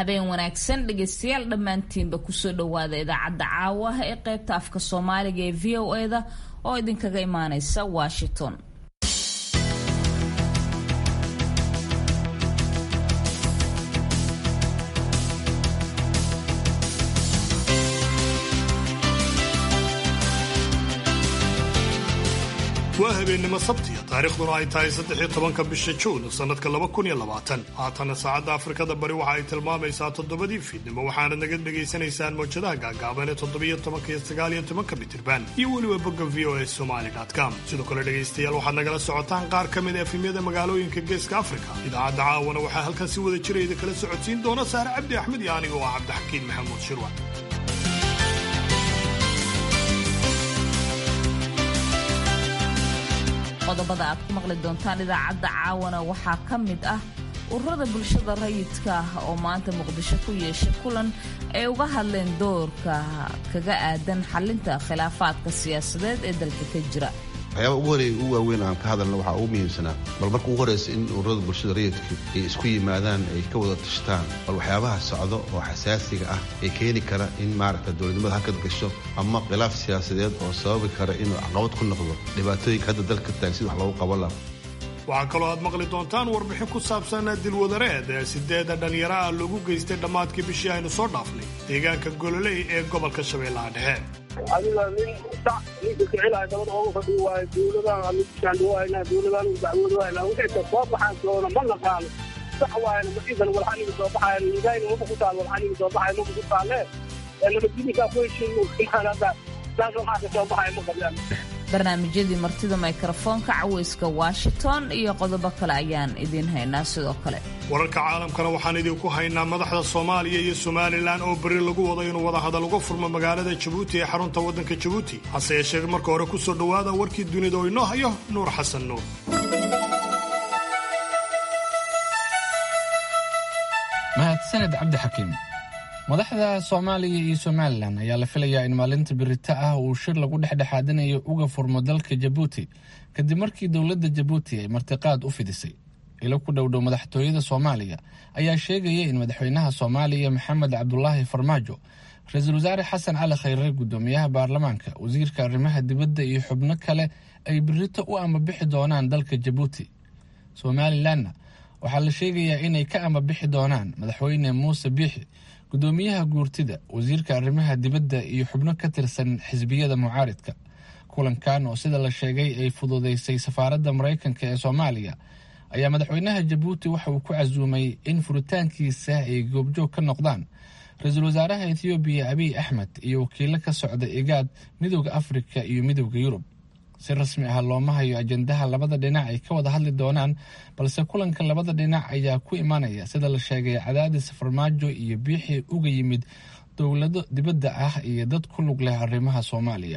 habeen wanaagsan dhegaystayaal dhammaantiinba kusoo dhowaada idaacadda caawa ee qaybta afka soomaaliga ee v o e da oo idinkaga imaaneysa washington waa habeennimo sabtiya taariikhduna ay tahay saddexiyo tobanka bisha juun sannadka laba kun iyo labaatan haatana saacadda afrikada bari waxa ay tilmaamaysaa toddobadii fiidnimo waxaanad naga dhegaysanaysaan mawjadaha gaagaaban ee toddobiyo tobanka iyo sagaaliyo tobanka mitirban iyo weliba bogga v o e somali com sidoo kale dhegaystayaal waxaad nagala socotaan qaar ka mid a efemyada magaalooyinka geeska afrika idaacadda caawana waxaa halkan si wada jira idin kala socodsiin doona saare cabdi axmed iyo aniga oo ah cabdixakiin maxamuud shirwa qodobada aad ku maqli doontaan idaacadda caawana waxaa ka mid ah ururada bulshada rayidka ah oo maanta muqdisho ku yeeshay kulan ay uga hadleen doorka kaga aadan xalinta khilaafaadka siyaasadeed ee dalka ka jira waxyaaba ugu horeeya ugu waaweyn aan ka hadalna waxaa ugu muhiimsanaa bal marka ugu horraysa in ururada bulshada rayidka ay isku yimaadaan ay ka wada tashtaan bal waxyaabaha socdo oo xasaasiga ah ee keeni kara in maaragta dowladnimada hakad gasho ama khilaaf siyaasadeed oo sababi kara inuu caqabad ku noqdo dhibaatooyinka hadda dalka taag sida wax loogu qaban laha waxaa kaloo aad maqli doontaan warbixin ku saabsan dilwadareed ee sideeda dhallinyaro ah loogu geystay dhammaadkii bishii aynu soo dhaafnay deegaanka gololey ee gobolka shabeellaha dhexe adiga nin sac ninka kicilaya dabada oogu fadhiyo waayo dowladaan amishaandhawayna dowladaan dacwoodawayna wixii soo baxaan doona ma naqaano sax waayana maciidan walxaniga soo baxayan nidayna maba ku taal walxaniga soo baxaya maba ku taalee nabadgelyinkaa ku heshiin hadda saas waxaa ka soo baxaya ma qabaan barnaamijyadii martida mikrofoonka caweyska washington iyo qodobo kale ayaan idiin haynaa sidoo kale wararka caalamkana waxaan idinku haynaa madaxda soomaaliya iyo somalilan oo berri lagu wado inuu wadahadal uga furmo magaalada jabuuti ee xarunta waddanka jabuuti hase yeeshee marka hore ku soo dhowaada warkii dunida oo inoo hayo nuur xasan nuur mahadsaned cabdixakiim madaxda soomaaliya iyo somalilan ayaa la filayaa in maalinta birita ah uu shir lagu dhexdhexaadinayo uga furmo dalka jabuuti kadib markii dowladda jabuuti ay martiqaad u fidisay ilo ku dhowdhow madaxtooyada soomaaliya ayaa sheegaya in madaxweynaha soomaaliya maxamed cabdulaahi farmaajo ra-iisul wasaare xasan cali khayre guddoomiyaha baarlamaanka wasiirka arrimaha dibadda iyo xubno kale ay birito u amabixi doonaan dalka jabuuti somalilanna waxaa la sheegayaa inay ka amabixi doonaan madaxweyne muuse biixi gudoomiyaha guurtida wasiirka arrimaha dibadda iyo xubno ka tirsan xisbiyada mucaaridka kulankan oo sida la sheegay ay fududeysay safaaradda maraykanka ee soomaaliya ayaa madaxweynaha jabuuti waxa uu ku casuumay in furitaankiisa ay goobjoog ka noqdaan ra-iisul wasaaraha ethoobiya abiy axmed iyo wakiilo ka socda igaad midooda afrika iyo midooda yurub si rasmi ah looma hayo ajendaha labada dhinac ay ka wada hadli doonaan balse kulanka labada dhinac ayaa ku imanaya sida la sheegay cadaadis farmaajo iyo biixii uga yimid dowlado dibadda ah iyo dad ku lug leh arrimaha soomaaliya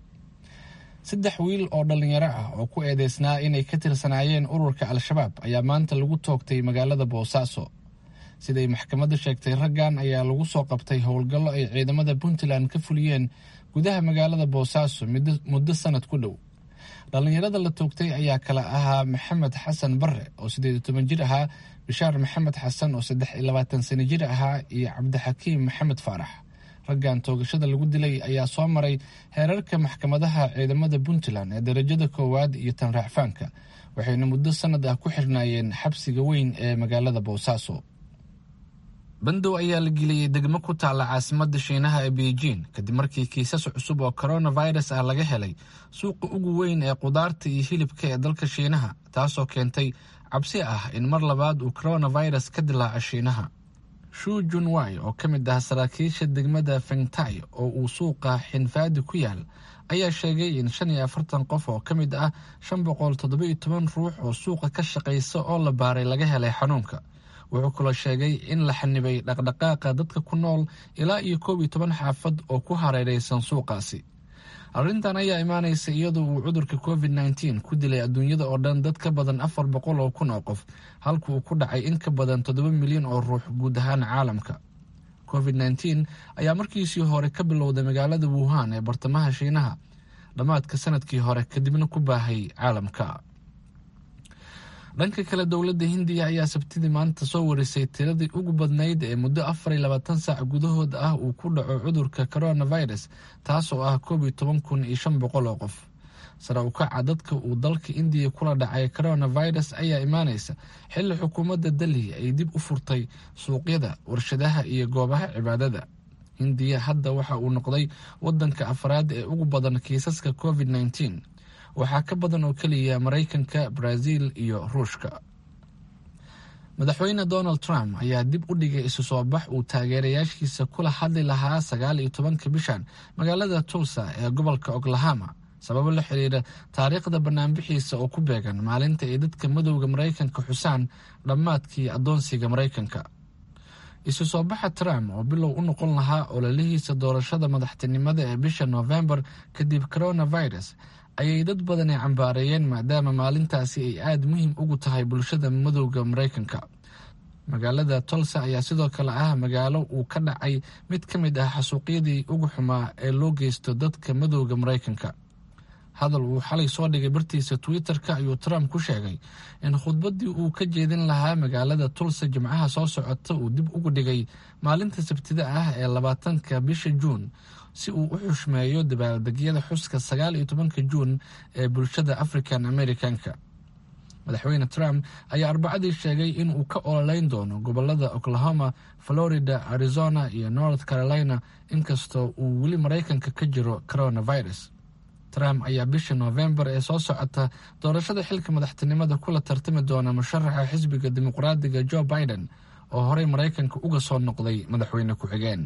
saddex wiil oo dhallinyaro ah oo ku eedeysnaa inay ka tirsanaayeen ururka al-shabaab ayaa maanta lagu toogtay magaalada boosaaso siday maxkamadda sheegtay raggan ayaa lagu soo qabtay howlgallo ay ciidamada puntland ka fuliyeen gudaha magaalada boosaaso muddo sanad ku dhow dhallinyarada la toogtay ayaa kala ahaa maxamed xasan bare oo siddeed iyo toban jir ahaa bishaar maxamed xasan oo saddex iyo labaatan sano jir ahaa iyo cabdixakiim maxamed faarax raggan toogashada lagu dilay ayaa soo maray heerarka maxkamadaha ciidamada puntland ee darajada koowaad iyo tan raacfaanka waxayna muddo sanad ah ku xirnaayeen xabsiga weyn ee magaalada boosaaso bandow ayaa la geliyey degmo ku taalla caasimadda shiinaha ee beijing kadib markii kiisas cusub oo coronavirus ah laga helay suuqa ugu weyn ee qudaarta iyo hilibka ee dalka shiinaha taasoo keentay cabsi ah in mar labaad uu coronavirus ka dilaaco shiinaha shu junwai oo ka mid ah saraakiisha degmada fengtai oo uu suuqa xinfaadi ku yaal ayaa sheegay in shan iyo afartan qof oo ka mid ah shan boqol toddoba-iyo toban ruux oo suuqa ka shaqaysa oo la baaray laga helay xanuunka wuxuu kaloo sheegay in la xanibay dhaqdhaqaaqa dadka ku nool ilaa iyo koob iyo toban xaafad oo ku hareeraysan suuqaasi arrintan ayaa imaanaysa iyadoo uu cudurka covid nneteen ku dilay adduunyada oo dhan dad ka badan afar boqol oo kun oo qof halka uu ku dhacay in ka badan toddoba milyan oo ruux guud ahaan caalamka covid nneteen ayaa markiisii hore ka bilowday magaalada wuhan ee bartamaha shiinaha dhammaadka sanadkii hore kadibna ku baahay caalamka dhanka kale dowladda hindiya ayaa sabtidii maanta soo warisay tiradii ugu badnayd ee muddo afar iyo labaatan saac gudahood ah uu ku dhaco cudurka coronavirus taas oo ah koob iyo toban kun iyo shan boqol oo qof sare u kaca dadka uu dalka indiya kula dhacay coronavirus ayaa imaanaysa xilli xukuumadda delhi ay dib u furtay suuqyada warshadaha iyo goobaha cibaadada hindiya hadda waxa uu noqday wadanka afraad ee ugu badan kiisaska covid nneteen waxaa ka badan oo keliya maraykanka brazil iyo ruushka madaxweyne donald trump ayaa dib u dhigay isu soo bax uu taageerayaashiisa kula hadli lahaa sagaal iyo tobanka bishan magaalada tulsa ee gobolka oklahoma sababo la xiriira taariikhda banaanbixiisa oo ku beegan maalinta ay dadka madowda maraykanka xusaan dhammaadkii addoonsiga maraykanka isu soo baxa trump oo bilow u noqon lahaa ololihiisa doorashada madaxtinimada ee bisha noofembar kadib coronavirus ayay dad badani cambaareeyeen maadaama maalintaasi ay aada muhiim ugu tahay bulshada madowda maraykanka magaalada tolsa ayaa sidoo kale ah magaalo uu ka dhacay mid ka mid ah xasuuqyadii ugu xumaa ee loo geysto dadka madowda maraykanka hadal uu xalay soo dhigay bartiisa twitter-ka ayuu trump ku sheegay in khudbaddii uu ka jeedin lahaa magaalada tulsa jimcaha soo socota uu dib ugu dhigay maalinta sabtida ah ee labaatanka bisha juun si uu u xushmeeyo dabaaldegyada xuska sagaal iyo tobanka juun ee bulshada african americanka madaxweyne trump ayaa arbacadii sheegay in uu ka ololeyn doono gobolada oklahoma florida arizona iyo north carolina inkastoo uu weli maraykanka ka jiro coronavirus trump ayaa bisha noofembar ee soo socota doorashada xilka madaxtinimada kula tartami doona musharaxa xisbiga dimuqraadiga joe biden oo horey maraykanka uga soo noqday madaxweyne ku-xigeen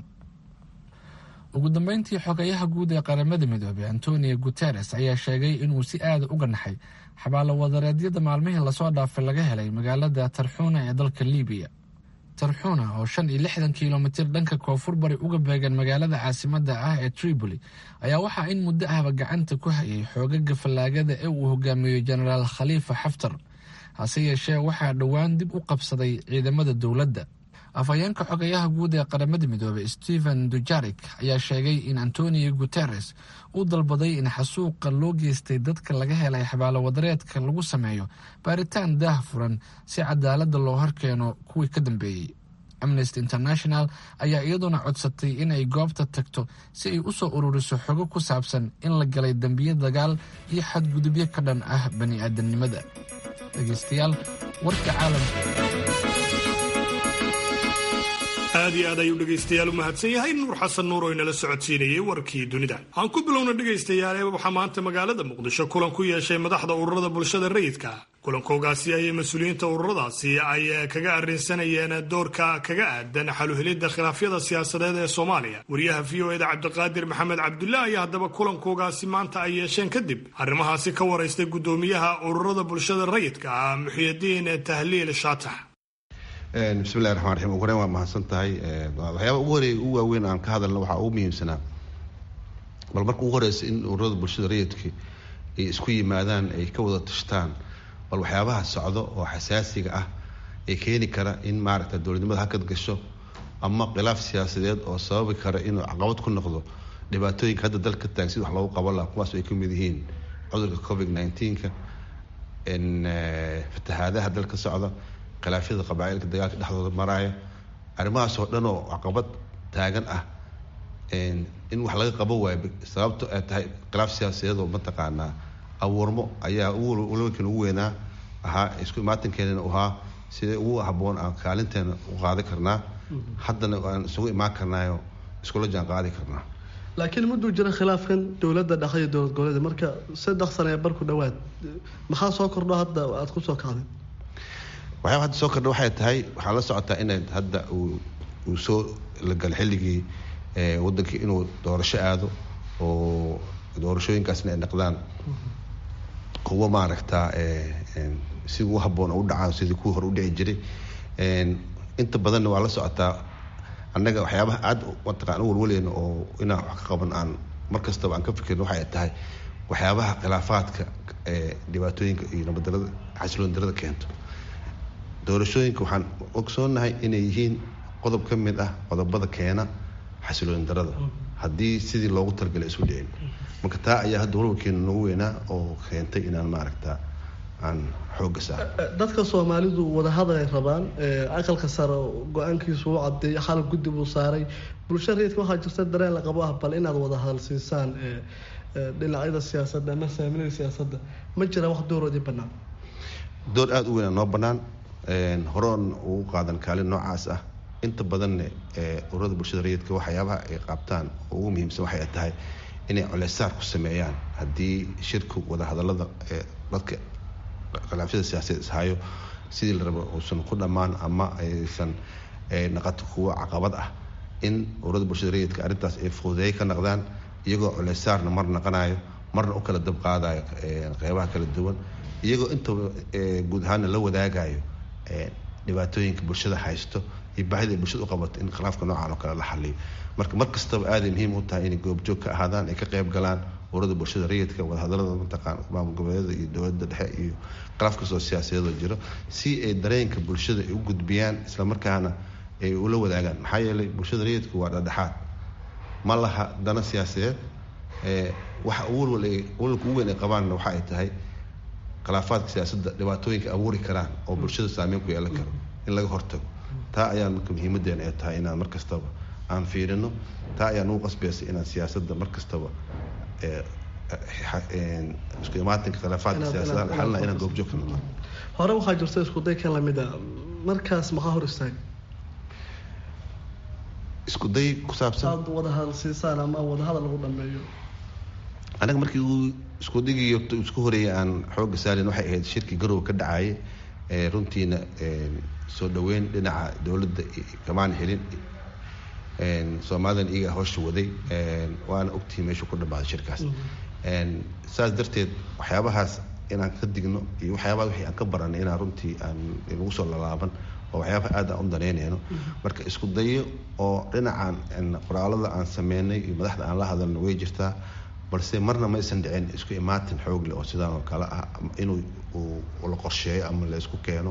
ugu dambeyntii xogayaha guud ee qaramada midoobey antonio guteres ayaa sheegay inuu si aada uga naxay xabaalo wadareedyada maalmihii lasoo dhaafay laga helay magaalada tarxuuna ee dalka libiya tarxuuna oo shan iyo lixdan kilomitir dhanka koonfur bari uga beegan magaalada caasimada ah ee tripoli ayaa waxaa in muddo ahba gacanta ku hayay xoogaga fallaagada ee uu hogaamiyo jenaraal khaliifa xaftar hase yeeshee waxaa dhowaan dib u qabsaday ciidamada dowladda afhayeenka xogayaha guud ee qaramada midoobey stephen dujarik ayaa sheegay in antonio guteres uu dalbaday in xasuuqa loo geystay dadka laga helay xabaalo wadareedka lagu sameeyo baaritaan daah furan si cadaaladda loo horkeeno kuwii ka dambeeyey amnesty international ayaa iyaduna codsatay in ay goobta tagto si ay u soo ururiso xogo ku saabsan in la galay dembiyo dagaal iyo xadgudubyo ka dhan ah bani aadamnimada dhegeystayaal warka caalamka aad iyo aad ayuu dhegaystayaal u mahadsan yahay nuur xasan nuur oo inala socodsiinayay warkii dunida aan ku bilowna dhegaystayaal waxaa maanta magaalada muqdisho kulan ku yeeshay madaxda ururada bulshada rayidka kulankoogaasi ayay mas-uuliyiinta ururadaasi ay kaga arrinsanayeen doorka kaga aadan xaluhelidda khilaafyada siyaasadeed ee soomaaliya wariyaha v o eda cabdiqaadir maxamed cabdulla ayaa haddaba kulankoogaasi maanta ay yeesheen kadib arrimahaasi ka waraystay guddoomiyaha ururada bulshada rayidka ah muxiyidiin tahliil shaatax bismillahi raxmaan raxiim ugu horeyn waa mahadsan tahay waxyaaba ugu horeey ugu waaweyn aan ka hadalna waxaa ugu muhiimsanaa bal marka ugu horeysa in ururada bulshada rayidka ay isku yimaadaan ay ka wada tashtaan bal waxyaabaha socdo oo xasaasiga ah ee keeni kara in maaragta dowladnimada hakad gasho ama khilaaf siyaasadeed oo sababi kara inuu caqabad ku noqdo dhibaatooyinka hadda dalka taagan sida wax loogu qaban laha kuwaas ay kamid yihiin cudurka covid nineteenka fatahaadaha dalka socda khilaafyada qabaailka dagaalka dhexdooda maraaya arrimahaas oo dhan oo caqabad taagan ah in wax laga qaban waayo sababto ay tahay khilaaf siyaasadeed oo mataqaanaa abuurmo ayaa ulooyinkan ugu weynaa ahaa isku imaatankeedana u ahaa sidee ugu haboon aan kaalinteena u qaadi karnaa haddana aan isugu imaan karnaayo iskula jaan qaadi karnaa laakiin mudduu jira khilaafkan dowladda dhexe iyo dowlad goboleed marka saddex sano ee barku dhowaad maxaa soo kordho hadda aada ku soo kacday waxyaaba hadda soo kordha waxay tahay waxaa la socotaa in hadda uu soo la gala xilligii wadankii inuu doorasho aado oo doorashooyinkaasna ay noqdaan kuwo maaragtaa si ugu haboon u dhacaan sidii kuwii hore u dhici jiray inta badanna waa la socotaa annaga waxyaabaha aad mataqaan u walwaleyna oo inaan wax ka qaban aan mar kastaba aan ka fikirno waxay tahay waxyaabaha khilaafaadka dhibaatooyinka iyo nabaddarada xasiloon darada keento doorashooyinka waxaan ogsoonahay inay yihiin qodob ka mid ah qodobada keena xasilooni darada haddii sidii loogu talagalay isu dhicin marka taa ayaa hadda walwalkeena noogu weynaa oo keentay inaan maaragta aan xooga saaro dadka soomaalidu wadahadal ay rabaan aqalka sare go-aankiisu u cadeeyay xal guddi buu saaray bulshada rayidka waxaa jirta dareen la qabo ah bal inaad wadahadal siisaan dhinacyada siyaasadda ama saaminada siyaasadda ma jira wax dooroodii bannaan door aada u weyn noo bannaan horoon ugu qaadan kaalin noocaas ah inta badanne ururada bulshada rayidka waxyaabaha ay qaabtaan oo ugu muhiimsan waxay tahay inay coleysaar ku sameeyaan haddii shirku wadahadalada dadka khilaafyada siyaasadeed ishayo sidii la rabo uusan ku dhammaan ama aysan naqato kuwo caqabad ah in ururada bulshada rayidka arrintaas ay fuudeey ka naqdaan iyagoo coleysaarna mar naqanayo marna u kala dab qaadayo qeybaha kala duwan iyagoo intaba guud ahaanna la wadaagayo dhibaatooyinka bulshada haysto iyo baahida ay bulshada u qabato in khilaafka noocan oo kale la xaliyo marka mar kastaba aaday muhiim u tahay inay goobjoog ka ahaadaan ay ka qayb galaan ururada bulshada rayidka wadahadalada mataqaan maamul goboleedyada iyo dowladda dhexe iyo khilaaf kastoo siyaasadeedoo jiro si ay dareenka bulshada ay u gudbiyaan islamarkaana ay ula wadaagaan maxaa yeelay bulshada rayidku waa dhadhexaad ma laha dana siyaasadeed waxa walwalka ugu weyn ay qabaanna waxa ay tahay khilaafaadka siyaasadda dhibaatooyinka abuuri karaan oo bulshada saameyn ku yeelan karo in laga hortago taa ayaan marka muhiimadeena ay tahay inaan mar kastaba aan fiirino taa ayaan ugu qasbaysa inaan siyaasadda mar kastaba isku imaatinka khilaafaadka siyaasadaha xalina inaan goobjoog ka noqon hore waxaa jirta isku day kan lamid a markaas maxaa hor istaag isku day ku saabsan aad wadahadal siisaan ama wadahadal lagu dhameeyo anaga markii uu isku digiyo isku horeeyay aan xooga saarin waxay ahayd shirkii garow ka dhacayay runtiina soo dhaweyn dhinaca dowladda kamaan helin soomaalidan iyaga howsha waday waana ogtihi meeshuu ku dhamaaday shirkaas saas darteed waxyaabahaas inaan ka digno iyo waxyaabaha wixii aan ka baranay inaan runtii aan nagu soo lalaaban oo waxyaabaha aad aan u danaynayno marka isku dayo oo dhinacan qoraalada aan sameynay iyo madaxda aan la hadalno way jirtaa balse marna ma aysan dhicin isku imaatin xoogle oo sidaan oo kale ah inuu la qorsheeyo ama la isku keeno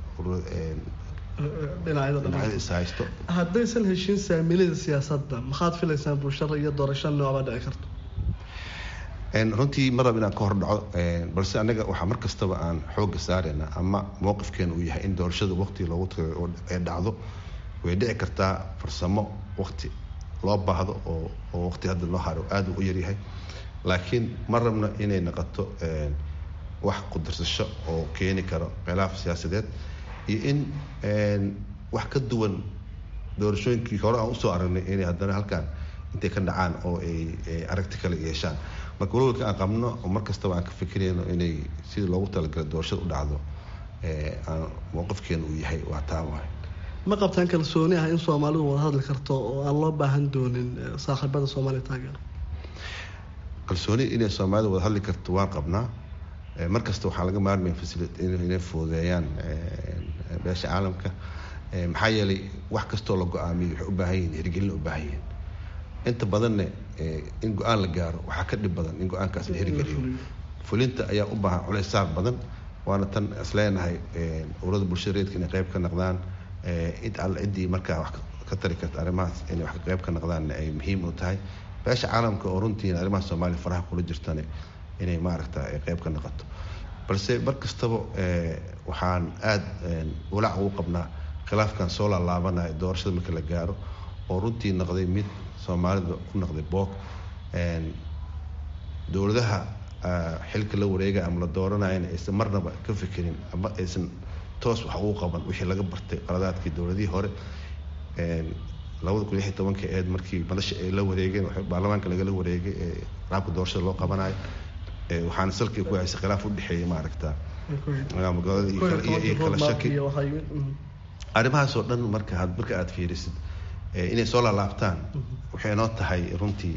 dhinacyada ishaysto haddaysan heshiin saamilada siyaasadda maxaad filaysaan bulshada iyo doorasho noocbaa dhici karto runtii ma rab inaan ka hor dhaco balse anaga waxaa mar kastaba aan xooga saarayna ama mowqifkeena uu yahay in doorashada waqti loogu tagay oo ay dhacdo way dhici kartaa farsamo waqti loo baahdo oo oo waqti hadda loo haro aada u yaryahay laakiin ma rabno inay noqoto wax qudarsasho oo keeni karo khilaaf siyaasadeed iyo in wax ka duwan doorashooyinkii hore aan usoo aragnay inay haddana halkan intay ka dhacaan oo ay aragti kale yeeshaan marka walwalka aan qabno oo mar kastaba aan ka fikirayno inay sidii loogu talagalay doorashada u dhacdo mowqifkeena uu yahay waa taa waay ma qabtaan kalsooni ah in soomaalidu wada hadli karto oo aan loo baahan doonin saaxiibada soomaaliya taageero kalsooni inay soomaalida wada hadli karto waan qabnaa mar kasta waxaa laga maarmaya inay fududeeyaan beesha caalamka maxaa yeelay wax kastoo la go-aamiyo waxay u baahan yihin hirgelin u baahan yihin inta badanne in go-aan la gaaro waxaa ka dhib badan in go-aankaas la hirgeliyo fulinta ayaa u baahan culays saar badan waana tan isleenahay urada bulshada reedka inay qayb ka noqdaan cid alle ciddii markaa wax ka tari karta arrimahaas inay wax ka qayb ka noqdaanna ay muhiim u tahay beesha caalamka oo runtiina arrimaha soomaaliya faraha kula jirtane inay maaragta ay qayb ka noqoto balse mar kastaba waxaan aada walaac ugu qabnaa khilaafkan soo laalaabanaya doorashada marka la gaaro oo runtii noqday mid soomaalida ku noqday boog dowladaha xilka la wareega ama la dooranayana aysan marnaba ka fikirin ama aysan toos wax ugu qaban wixii laga bartay qaladaadkii dowladihii hore labada kun lixi tobanka eed markii madasha ay la wareegeen baarlamaanka lagala wareegay ee qaabka doorashada loo qabanayo waxaana salkii ku haysay khilaaf u dhexeeya maaragta magaalada iyo kala shaki arrimahaasoo dhan marka marka aada fiirisid inay soo laalaabtaan waxay noo tahay runtii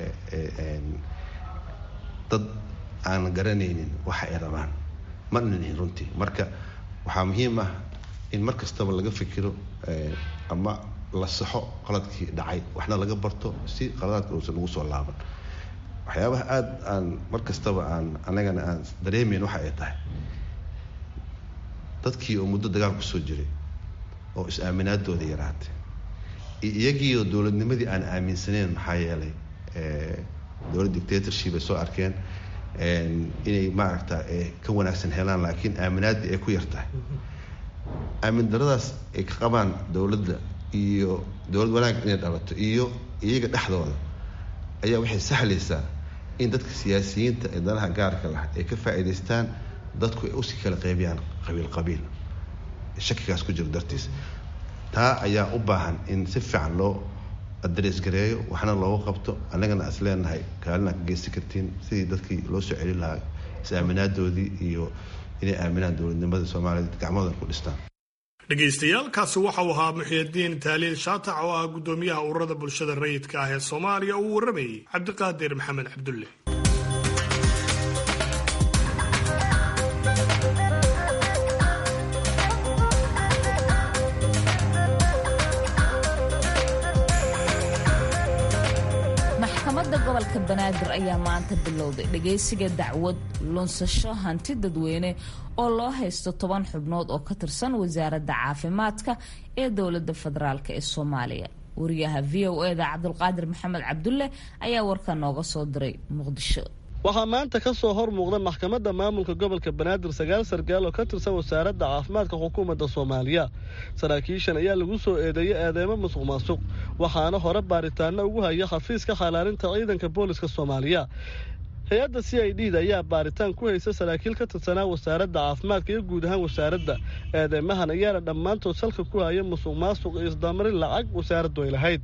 dad aan garanaynin waxa ay rabaan ma nihin runtii marka waxaa muhiim ah in mar kastaba laga fikiro ama la saxo qaladkii dhacay waxna laga barto si qaladaadka uusan ugu soo laaban waxyaabaha aada aan mar kastaba aan anagana aan dareemayn waxa ay tahay dadkii oo muddo dagaal kusoo jiray oo is-aaminaadooda yaraatay iyagiioo dowladnimadii aan aaminsaneyn maxaa yeelay dowlad dictatorship ay soo arkeen inay maaragta ka wanaagsan helaan laakiin aaminaadii ay ku yartahay aamin daradaas ay ka qabaan dowladda iyo dowlad wanaag inay dhalato iyo iyaga dhexdooda ayaa waxay sahlaysaa in dadka siyaasiyiinta ee danaha gaarka lah ay ka faa'iidaystaan dadku ay usii kala qaybiyaan qabiil qabiil shakigaas ku jiro dartiis taa ayaa u baahan in si fiican loo adres gareeyo waxna looga qabto annagana is leenahay kaalina ka geysan kartiin sidii dadkii loo soo celin lahaa is-aaminaadoodii iyo inay aaminaan dowladnimada soomaaliya gacmahoodan ku dhistaan dhegaystayaal kaasi waxau ahaa muxiidiin taaliil shaatac oo ah guddoomiyaha ururada bulshada rayidka ah ee soomaaliya uu warramayey cabdiqaadir maxamed cabdulle maxkamadda gobolka banaadir ayaa maanta bilowday dhagaysiga dacwad lunsasho hanti dadweyne oo loo haysto toban xubnood oo ka tirsan wasaaradda caafimaadka ee dowladda federaalk ee soomaaliya wariyaha v o eda cabdulqaadir maxamed cabdulle ayaa warka nooga soo diray muqdisho waxaa maanta ka soo hor muuqda maxkamadda maamulka gobolka banaadir sagaal sargaal oo ka tirsan wasaaradda caafimaadka xukuumadda soomaaliya saraakiishan ayaa lagu soo eedeeyay eedeymo musuq maasuq waxaana hore baaritaano ugu haya xafiiska xalaalinta ciidanka booliska soomaaliya hay-adda c i d da ayaa baaritaan ku haysa saraakiil ka tirsanaa wasaaradda caafimaadka iyo guud ahaan wasaaradda eedeymahan ayaana dhammaantood salka ku haya musuq maasuq iyo isdamarin lacag wasaaraddu ay lahayd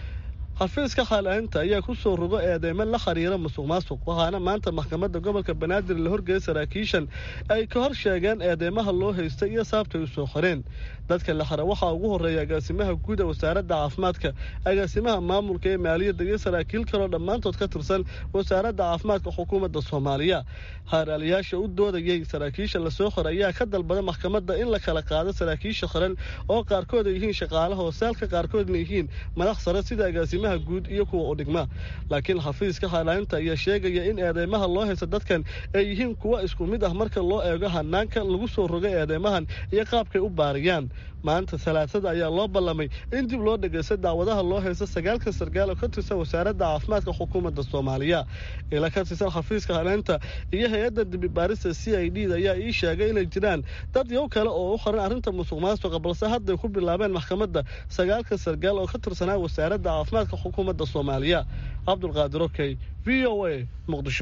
xafiiska xaalaalinta ayaa ku soo rogo eedeymo la xiriira musuq maasuq waxaana maanta maxkamadda gobolka banaadir la horgeeyay saraakiishan ay ka hor sheegeen eedeymaha loo haystay iyo saabtay u soo qoreen dadka la xira waxaa ugu horreeya agaasimaha guud ee wasaaradda caafimaadka agaasimaha maamulka ee maaliyadda iyo saraakiil kaloo dhammaantood ka tirsan wasaaradda caafimaadka xukuumadda soomaaliya haaraaliyaasha u doodayay saraakiisha lasoo qoray ayaa ka dalbada maxkamadda in la kala qaado saraakiisha xiran oo qaarkood ay yihiin shaqaalaha hoosaalka qaarkoodna yihiin madax sare sida agaasimaha guud iyo kuwa u dhigma laakiin xafiiska xaalaalinta ayaa sheegaya in eedeymaha loo haysta dadkan ay yihiin kuwa isku mid ah marka loo eego hanaanka lagu soo rogay eedeymahan iyo qaabkay u baariyaan maanta talaasada ayaa loo ballamay in dib loo dhegaysta daawadaha loo haysta sagaalka sargaal oo ka tirsan wasaaradda caafimaadka xukuumadda soomaaliya ila ka tirsan xafiiska haleynta iyo hay-adda dibibaarista c i d da ayaa ii sheegay inay jiraan dad yow kale oo u qoran arrinta musuq maasuqa balse hadday ku bilaabeen maxkamadda sagaalka sargaal oo ka tirsanaa wasaaradda caafimaadka xukuumadda soomaaliya cabdulqaadir okey v o a muqdisho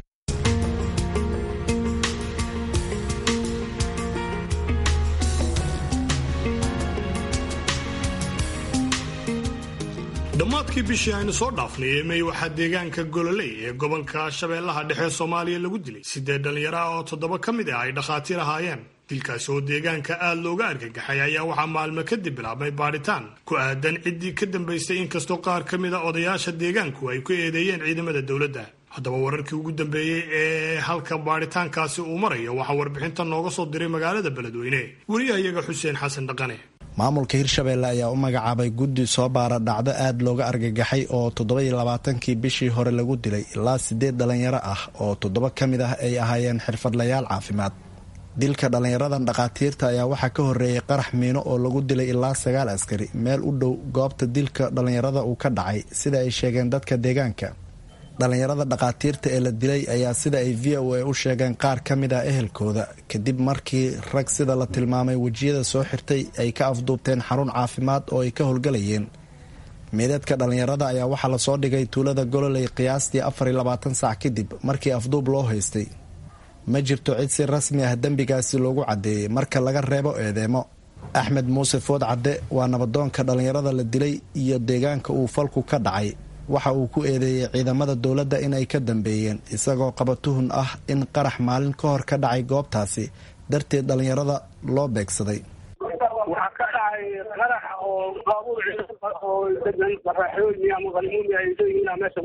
dhammaadkii bishii aynu soo dhaafnay ee mey waxaa deegaanka gololey ee gobolka shabeellaha dhexe soomaaliya lagu dilay siddeed dhallinyaro ah oo toddoba ka mid ah ay dhakhaatiir ahaayeen dilkaasi oo deegaanka aad looga argagaxay ayaa waxaa maalmo kadib bilaabmay baadhitaan ku aadan ciddii ka dambaystay inkastoo qaar ka mid a odayaasha deegaanku ay ku eedeeyeen ciidamada dowladda haddaba wararkii ugu dambeeyey ee halka baadhitaankaasi uu marayo waxaa warbixinta nooga soo diray magaalada beledweyne wariyahayaga xuseen xasan dhaqane maamulka hirshabeelle ayaa u magacaabay guddi soo baara dhacdo aad looga argagaxay oo toddoba-iyo labaatankii bishii hore lagu dilay ilaa siddeed dhallinyaro ah oo toddoba ka mid ah ay ahaayeen xirfadlayaal caafimaad dilka dhallinyaradan dhakhaatiirta ayaa waxaa ka horreeyey qarax miino oo lagu dilay ilaa sagaal askari meel u dhow goobta dilka dhallinyarada uu ka dhacay sida ay sheegeen dadka deegaanka dhallinyarada dhakhaatiirta ee la dilay ayaa sida ay v o a u sheegeen qaar ka mid ah ehelkooda kadib markii rag sida la tilmaamay wejiyada soo xirtay ay ka afduubteen xarun caafimaad oo ay ka howlgalayeen meedadka dhallinyarada ayaa waxaa lasoo dhigay tuulada gololey qiyaastii afar iyo labaatan saac kadib markii afduub loo haystay ma jirto cid si rasmi ah dembigaasi loogu caddeeyey marka laga reebo eedeemo axmed muuse food cadde waa nabadoonka dhallinyarada la dilay iyo deegaanka uu falku ka dhacay waxa uu ku eedeeyey ciidamada dowladda inay ka dambeeyeen isagoo qaba tuhun ah in qarax maalin ka hor ka dhacay goobtaasi darteed dhallinyarada loo beegsaday waxaa ka dhacay qarax oo baabuur oo degan baraxooyni ama qalmuuni ay leeyihiin meesha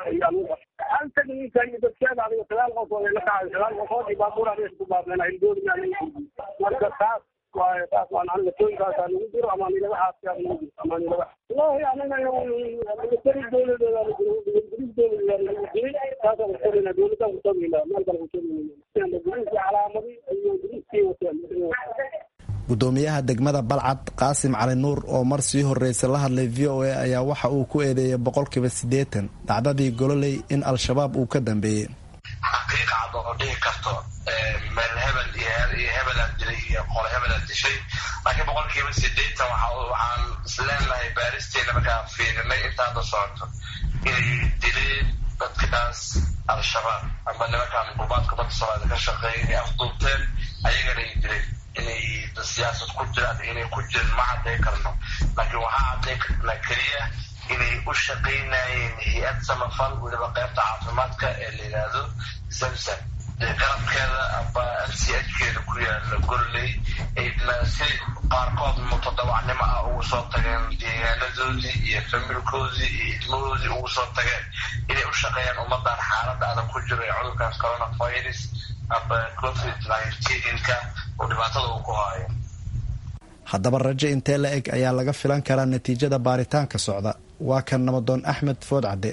halka ninka iyo dadkeeda adiga sagaal qofood ay la kacay sagaal qofood iyo baabuur meesha ku baabeen hildoodi marka taas taas waan aniga tooyinkaasa lagu jiro ama nilaga xaaska lagu jiro ama nilaga wallahi anaga militari dowladeeda guris dowladeeda lagu jiray taasaan kutabina dowladaan kutabina meel kale kutabina guriska calaamadi iyo guriskii wateen gudoomiyaha degmada balcad qaasim cali nuur oo mar sii horreysa la hadlay v o a ayaa waxa uu ku eedeeyay boqolkiiba siddeetan dhacdadii gololey in al-shabaab uu ka dambeeyey xaqiiqa cad qaado oo dhihi karto meel hebel iyo hebelaan dilay iyo qole hebelaan dishay laakiin boqolkiiba sideetan waxaan isleenahay baaristeena markaan fiirinay intaada socoto inay dileen dadkaas al-shabaab ama nimankaan gurbaadka badda soomaalida ka shaqeeya inay afduubteen ayagana ay dileen inay siyaasad ku jiraan inay ku jirin ma cadday karno laakiin waxaa cadday karnaa keliya inay u shaqaynayeen hay-ad samafal weliba qaybta caafimaadka ee la yidhaahdo zamzam garabkeeda amba m c h keeda ku yaala gorley ayna si qaarkood mutadawacnimo ah ugu soo tageen deegaanadoodii iyo familkoodii iyo idmahoodii ugu soo tageen inay u shaqeeyaan ummadan xaaladda adag ku jiro ee cudurkaas coronavirus amba covid nineteenka oo dhibaatada uu ku haayo haddaba rajo intee la eg ayaa laga filan karaa natiijada baaritaanka socda waa kan namadoon axmed food cadde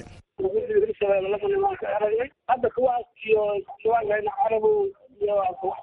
hadda kuwaas iyo nimaankan carabow iyo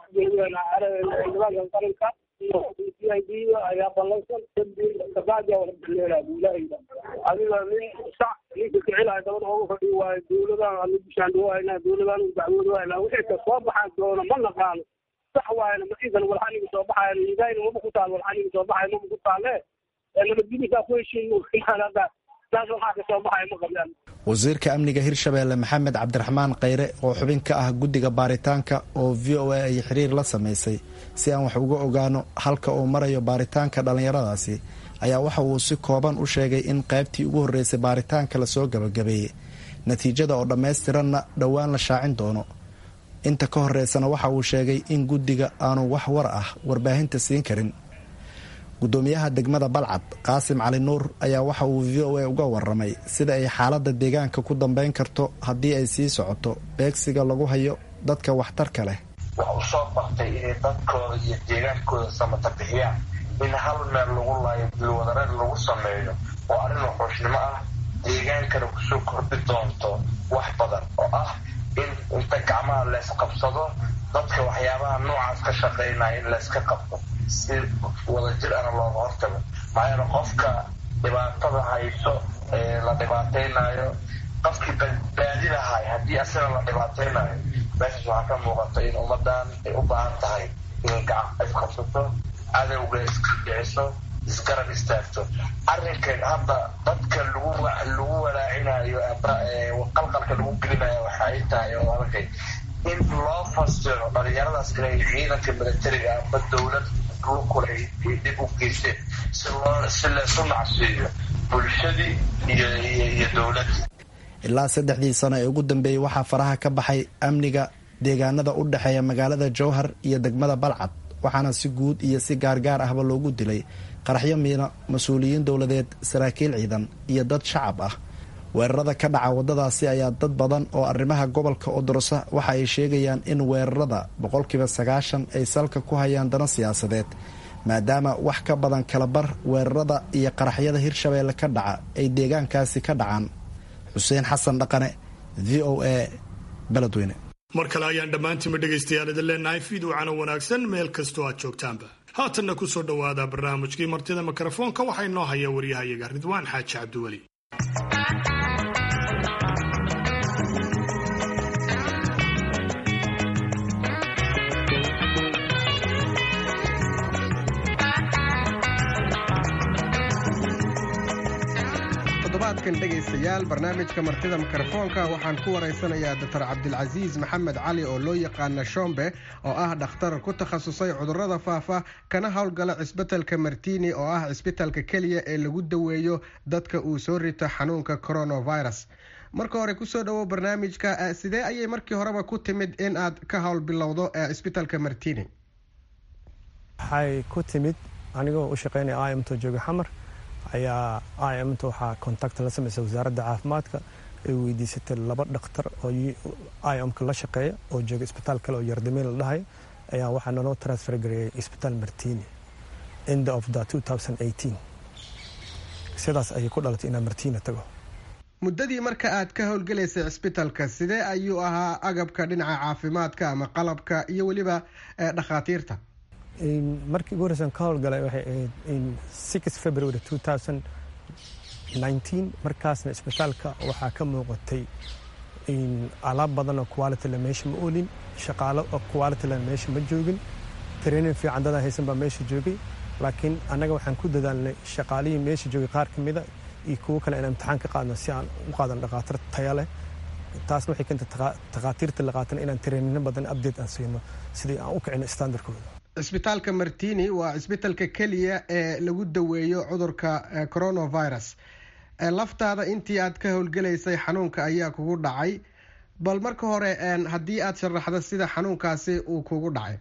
nimaankan qaranka iyo c i d ayaa ballansan kadib kabacdi wada bileelaa buulahayda adiga nin sac ninka kicilaya dabada ugu fadhiyo waayo dowladan anu bishaandhawayna dowladan dacwoodwayna wixii ka soo baxaan doona ma naqaano sax waayna maiisan walxaniga soo baxayan idayna maba ku taal walxaniga soo baxaya maba ku taale nabadgelysaa ku heshiin hadda taas waxaa ka soo baxaya ma qabaan wasiirka amniga hirshabeelle maxamed cabdiraxmaan kheyre oo xubin ka ah guddiga baaritaanka oo v o a ay xiriir la samaysay si aan wax uga ogaano halka uu marayo baaritaanka dhallinyaradaasi ayaa waxa uu si kooban u sheegay in qaybtii ugu horreysay baaritaanka lasoo gabagabeeyey natiijada oo dhammaystiranna dhowaan la shaacin doono inta ka horreysana waxa uu sheegay in guddiga aanu wax war ah warbaahinta siin karin gudoomiyaha degmada balcad qaasim cali nuur ayaa waxa uu v o a uga waramay sida ay xaaladda deegaanka ku dambeyn karto haddii ay sii socoto beegsiga lagu hayo dadka waxtarka leh waxa u soo bartay inay dadkooda iyo deegaankooda samata bixiyaan in hal meel lagu laayo dilwadareed lagu sameeyo oo arrin wuxuushnimo ah deegaankana kusoo kordhi doonto wax badan oo ah in inta gacmaha leysqabsado dadka waxyaabaha noocaas ka shaqaynaya in layska qabto si wadajir ana looga hortago maxaa yeele qofka dhibaatada hayso ee la dhibaataynayo qofkii badbaadi lahay haddii asaga la dhibaataynayo meeshaas waxaa ka muuqata in ummadan ay u baahan tahay inay gacan isqabsato cadowga iska dhiciso isgarab istaagto arrinka hadda dadka lagu lagu walaacinayo qalqalka lagu gelinayo waxa ay tahay oo arkay in loo fasiro dhalinyaradaas inay ciidanka militariga amba dowlad lukule dib u geysteen si loo si laysu nacsiiyo bulshadii iyo iyo dowladdii ilaa saddexdii sano ee ugu dambeeyey waxaa faraha ka baxay amniga deegaanada u dhexeeya magaalada jowhar iyo degmada balcad waxaana si guud iyo si gaargaar ahba loogu dilay qaraxyo miina mas-uuliyiin dowladeed saraakiil ciidan iyo dad shacab ah weerarada ka dhaca waddadaasi ayaa dad badan oo arrimaha gobolka odorosa waxa ay sheegayaan in weerarada boqolkiiba sagaashan ay salka ku hayaan dana siyaasadeed maadaama wax ka badan kalabar weerarada iyo qaraxyada hirshabeelle ka dhaca ay deegaankaasi ka dhacaan xuseen xasan dhaqane v o a beledweyne mar kale ayaan dhammaantiinba dhegaystayaal idin leenahay fiidwacana wanaagsan meel kastoo aad joogtaanba haatanna ku soo dhowaada barnaamijkii martida mikrofoonka waxaa inoo haya waryahayaga ridwaan xaaji cabdiweli toddobaadkan dhegaystayaal barnaamijka martida mikrofoonka waxaan ku waraysanayaa doctor cabdilcasiis maxamed cali oo loo yaqaana shombe oo ah dhakhtar ku takhasusay cudurrada faafa kana howlgala cisbitalka martini oo ah cisbitalka keliya ee lagu daweeyo dadka uu soo rito xanuunka coronavirus marka hore kusoo dhawow barnaamijka sidee ayay markii horeba ku timid in aad ka howl bilowdo cisbitalka martini waxay ku timid anigoo u shaqeynaya imto jooga xamar ayaa imta waxaa contact la samaysa wasaaradda caafimaadka ay weydiisatay laba dhakhtar oo imka la shaqeeya oo jooga isbitaal kale oo yardamiin la dhahay ayaa waxaa naloo transfer gareeyay isbitaal martini end of the sidaas ayay ku dhalatay inaan martina tago muddadii marka aad ka howlgalaysay cisbitalka sidee ayuu ahaa agabka dhinaca caafimaadka ama qalabka iyo weliba dhakhaatiirta markii ugu horeysan ka howlgalay waxay ahayd six february two thousand nineteen markaasna isbitaalka waxaa ka muuqatay alaab badan oo quality le meesha ma oolin shaqaalo oo quality le meesha ma joogin training fiican dadaa haysan baa meesha joogay laakiin annaga waxaan ku dadaalnay shaqaalihii meesha joogay qaar ka mida iyo kuwo kale inaan imtixaan ka qaadno si aan u qaadan dhakhaatiir taya leh taasna waxay keentay takhaatiirta la qaatana inaan trainino badan update aan siino sidii aan u kicino standardkooda cisbitaalka martini waa cisbitaalka keliya ee lagu daweeyo cudurka coronavirus laftaada intii aad ka howlgelaysay xanuunka ayaa kugu dhacay bal marka hore haddii aad sharaxdo sida xanuunkaasi uu kugu dhacay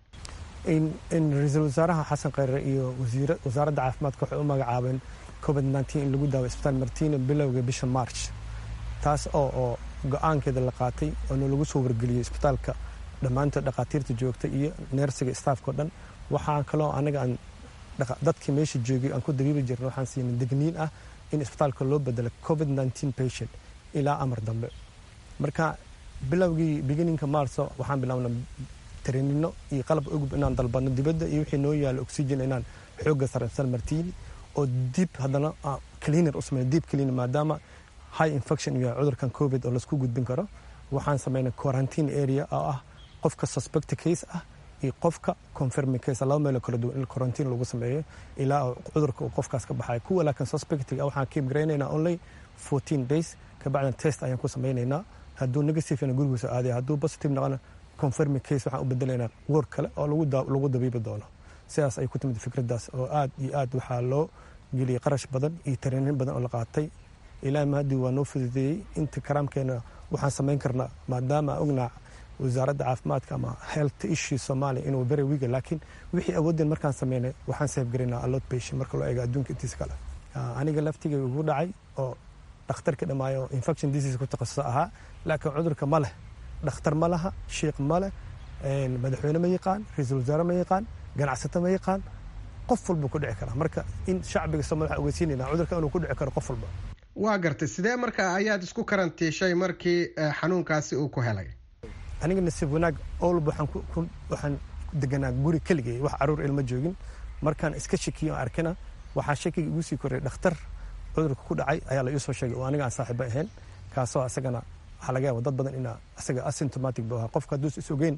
ra-iisul wasaaraha xasan kheyre iyo wasaaradda caafimaadka waxay u magacaabeen covid nteen in lagu daawo isbitaal martini bilowga bisha march taas oo oo go-aankeeda la qaatay oo lagu soo wargeliyey isbitaalka dhammaantood dhakhaatiirta joogta iyo neersiga staafkao dhan waxaan kaloo anaga aan dadkii meesha joogay aan ku dabiibi jirna waxaan siinay degniin ah in isbitaalka loo bedelo covid nteen patient ilaa amar dambe marka bilowgii beginninka marso waxaan bilaabnay treenino iyo qalab ogub inaan dalbadno dibadda iyo wixii noo yaalo oxygen inaan xoogga sarefsan martiini oo dib haddana cleaner u sameeyo deep cleaner maadaama high infection iyo cudurkan covid oo laisku gudbin karo waxaan sameynay quarantine area oo ah qofka suspect case ah iyo qofka confirming case laba meelo kala duwan in quarantine lagu sameeyo ilaa cudurka uu qofkaas ka baxayo kuwa laakiin suspectiga waxaan keep garaynaynaa only 14 days kabacdina test ayaan ku sameynaynaa hadduu negative na gurigiisa aadaya hadduu positive noqona confirming case waxaan u bedelaynaa wor kale oo lagu dabiibi doono sidaas ay ku timid fikraddaas oo aad iyo aad waxaa loo geliyey qarash badan iyo tareenin badan oo la qaatay ilaahi mahadii waa noo fududeeyey inta karaamkeena waxaan samayn karnaa maadaama ognaa wasaaradda caafimaadka ama health issue soomaaliya inuu very wiga laakiin wixii awoodeen markaan sameynay waxaan seefgaraynaa allot patient marka loo eego adduunka intiisa kale aniga laftigay ugu dhacay oo dhakhtarka dhammaayo infection disease ku takhasusa ahaa laakiin cudurka ma leh dhakhtar ma laha shiikh ma leh madaxweyne ma yaqaan ra-iisul wasaare ma yaqaan ganacsato ma yaqaan qof walba ku dhici kara marka in shacbiga soomaliya waxaan ogeysiinayna cudurka inuu ku dhici karo qof walba waa gartay sidee marka ayaad isku karantiishay markii xanuunkaasi uu ku helay aniga nasiib wanaag owlba waxaan deganaa guri keligay wax caruur ilma joogin markaan iska shakiyo arkina waxaa shakiga igu sii koray dhakhtar cudurka ku dhacay ayaa la iisoo sheegay oo aniga aan saaxiiba ahayn kaasoo asagana waxaa laga yaaba dad badan inaa asaga asymptomatic buu ahaa qofka hadduus is ogeyn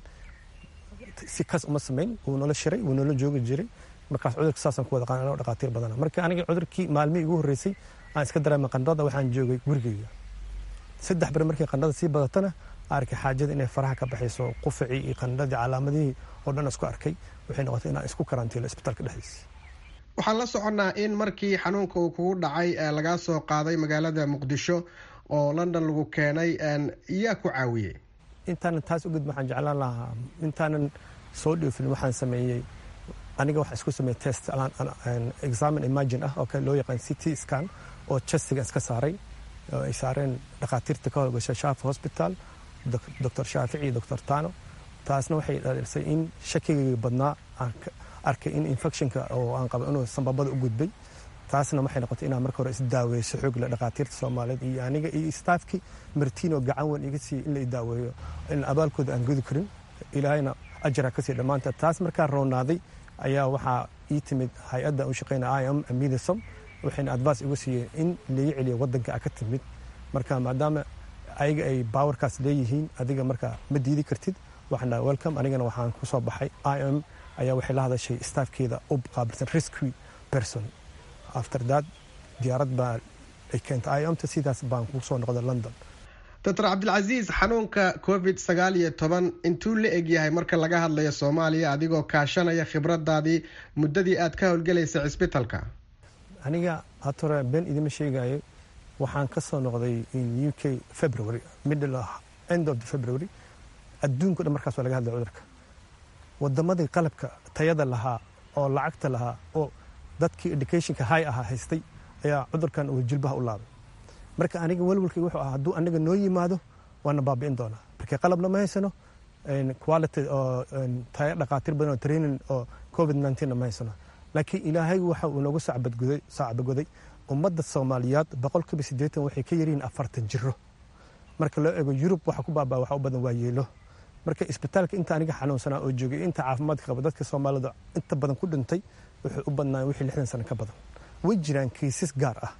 si kas uma samayn wuu nala shiray wuu nala joogi jiray markaas cudurka saasaan ku wada qaan anoo dhakhaatiir badana marka aniga cudurkii maalmihii ugu horreysay aan iska dareemay qandhada waxaan joogay gurigeyga saddex beri markii qandhada sii badatana arkay xaajada inay faraha ka baxayso qufacii iyo qandhadii calaamadihii oo dhan isku arkay waxay noqotay inaan isku karantiilo isbitaalka dhexdiisa waxaan la soconnaa in markii xanuunka uu kugu dhacay lagaa soo qaaday magaalada muqdisho oo london lagu keenay yaa ku caawiyey intaanan taas ugud waxaan jeclaan lahaa intaanan soo dhoofin waxaan sameeyey aniga waxaa isku sameeyey test examin imagine ah oo kale loo yaqaan city scan oo chestiga iska saaray oo ay saareen dhakhaatiirta ka howlgasha shaafi hospital doctor shaafici iyo doctor tano taasna waxay dhalisay in shakigayga badnaa aan arkay in infectionka oo aan qabo inuu sambabada u gudbay taasna waxay noqotay inaan marka hore isdaaweeyo xoogle dhakhaatiirta soomaaliyeed iyo aniga iyo staafkii martiino gacan weyn iga siiya in la idaaweeyo in abaalkooda aan gudi karin ilaahayna ajara ka sii dhammaanta taas markaan roonaaday ayaa waxaa ii timid hay-adda u shaqeynaya i m midasom waxayna advice igu siiyeen in laga celiyo wadanka a ka timid marka maadaama ayaga ay baawarkaas leeyihiin adiga marka ma diidi kartid waxaan welcome anigana waxaan ku soo baxay i m ayaa waxay la hadashay staafkeeda u qaabilsan rescue person after that diyaarad baa ay keentay i mta sidaas baan ku soo noqday london doctor cabdilcasiis xanuunka covid sagaal iyo toban intuu la egyahay marka laga hadlayo soomaaliya adigoo kaashanaya khibradaadii muddadii aad ka howlgelaysay cisbitalka aniga hatore been idima sheegayo waxaan ka soo noqday in u k february middle end of the february adduunka dhan markaas waa laga hadlaya cudurka wadamadii qalabka tayada lahaa oo lacagta lahaa oo dadkii educationka high ahaa haystay ayaa cudurkan uu jilbaha u laabay marka aniga welwalkayga wuxuu ahaa hadduu anaga noo yimaado waana baabi'in doonaa marka qalabna ma haysano quality oo tayo dhakhaatiir badan oo training oo covid na ma haysano laakiin ilaahay waxa uu noogu sacbagoday ummadda soomaaliyeed boqolkiiba siddeetan waxay ka yaryihiin afartan jiro marka loo eego yurub waxa ku baabaa waxa u badan waa yeelo marka isbitaalka inta aniga xanuunsanaa oo joogay inta caafimaadka qaba dadka soomaalida inta badan ku dhintay wuxuu u badnaa wixii lixdan sano ka badan way jiraan kiisas gaar ah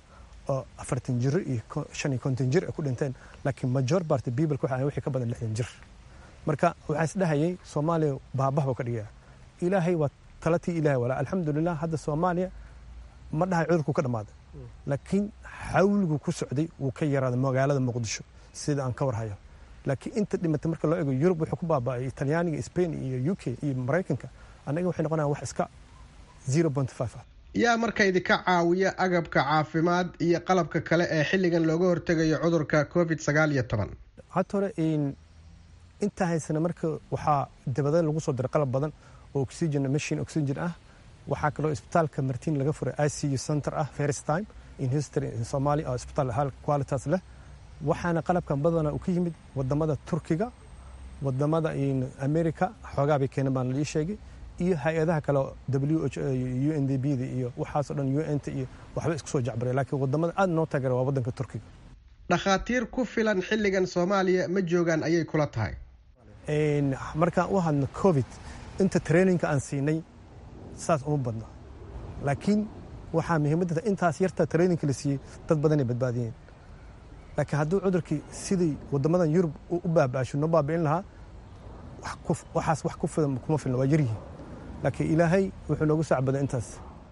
oo afartan jiro iyo shan iyo konton jir ay ku dhinteen laakiin major party people waxa wixii ka badan lixdan jir marka waxaan isdhahayay soomaaliya baabah buu ka dhigaya ilaahay waa talatii ilaahay walaa alxamdulilah hadda soomaaliya ma dhahay cudurku ka dhammaaday laakiin xawligu ku socday wuu ka yaraaday magaalada muqdisho sida aan ka warhayo laakiin inta dhimatay marka loo eego yurub wuxuu ku baaba'ay talyaaniga spain iyo u k iyo maraykanka annaga waxay noqonayaan wax iska zero point five ah yaa marka idinka caawiya agabka caafimaad iyo qalabka kale ee xilligan looga hortegayo cudurka covid sagaal iyo toban hadda hore intaa haysana marka waxaa dabada lagu soo diray qalab badan oo oxygen machine oxygen ah waxaa kaloo isbitaalka martin laga furay i c u center ah first time in history in somalia oo isbitaal hal qualitas leh waxaana qalabkan badana uu ka yimid wadamada turkiga wadamada america xoogaa bay keeneen baan lii sheegay iyo hay-adaha kale w h u n d b da iyo waxaasoo dhan u n t iyo waxba isku soo jacbaray laakiin wadamada aada noo taageera waa wadanka turkiga dhakhaatiir ku filan xilligan soomaaliya ma joogaan ayay kula tahay markaan u hadno covid inta traininka aan siinay saas uma badno laakiin waxaa muhiimadda intaas yarta traininka la siiyey dad badanay badbaadiyeen laakiin hadduu cudurkii sidii wadamadan yurub u baabaasho noo baabi'in lahaa waxaas wax ku filan kuma filna waa yaryihiin laakiin ilaahay wuxuu noogu sacbaday intaas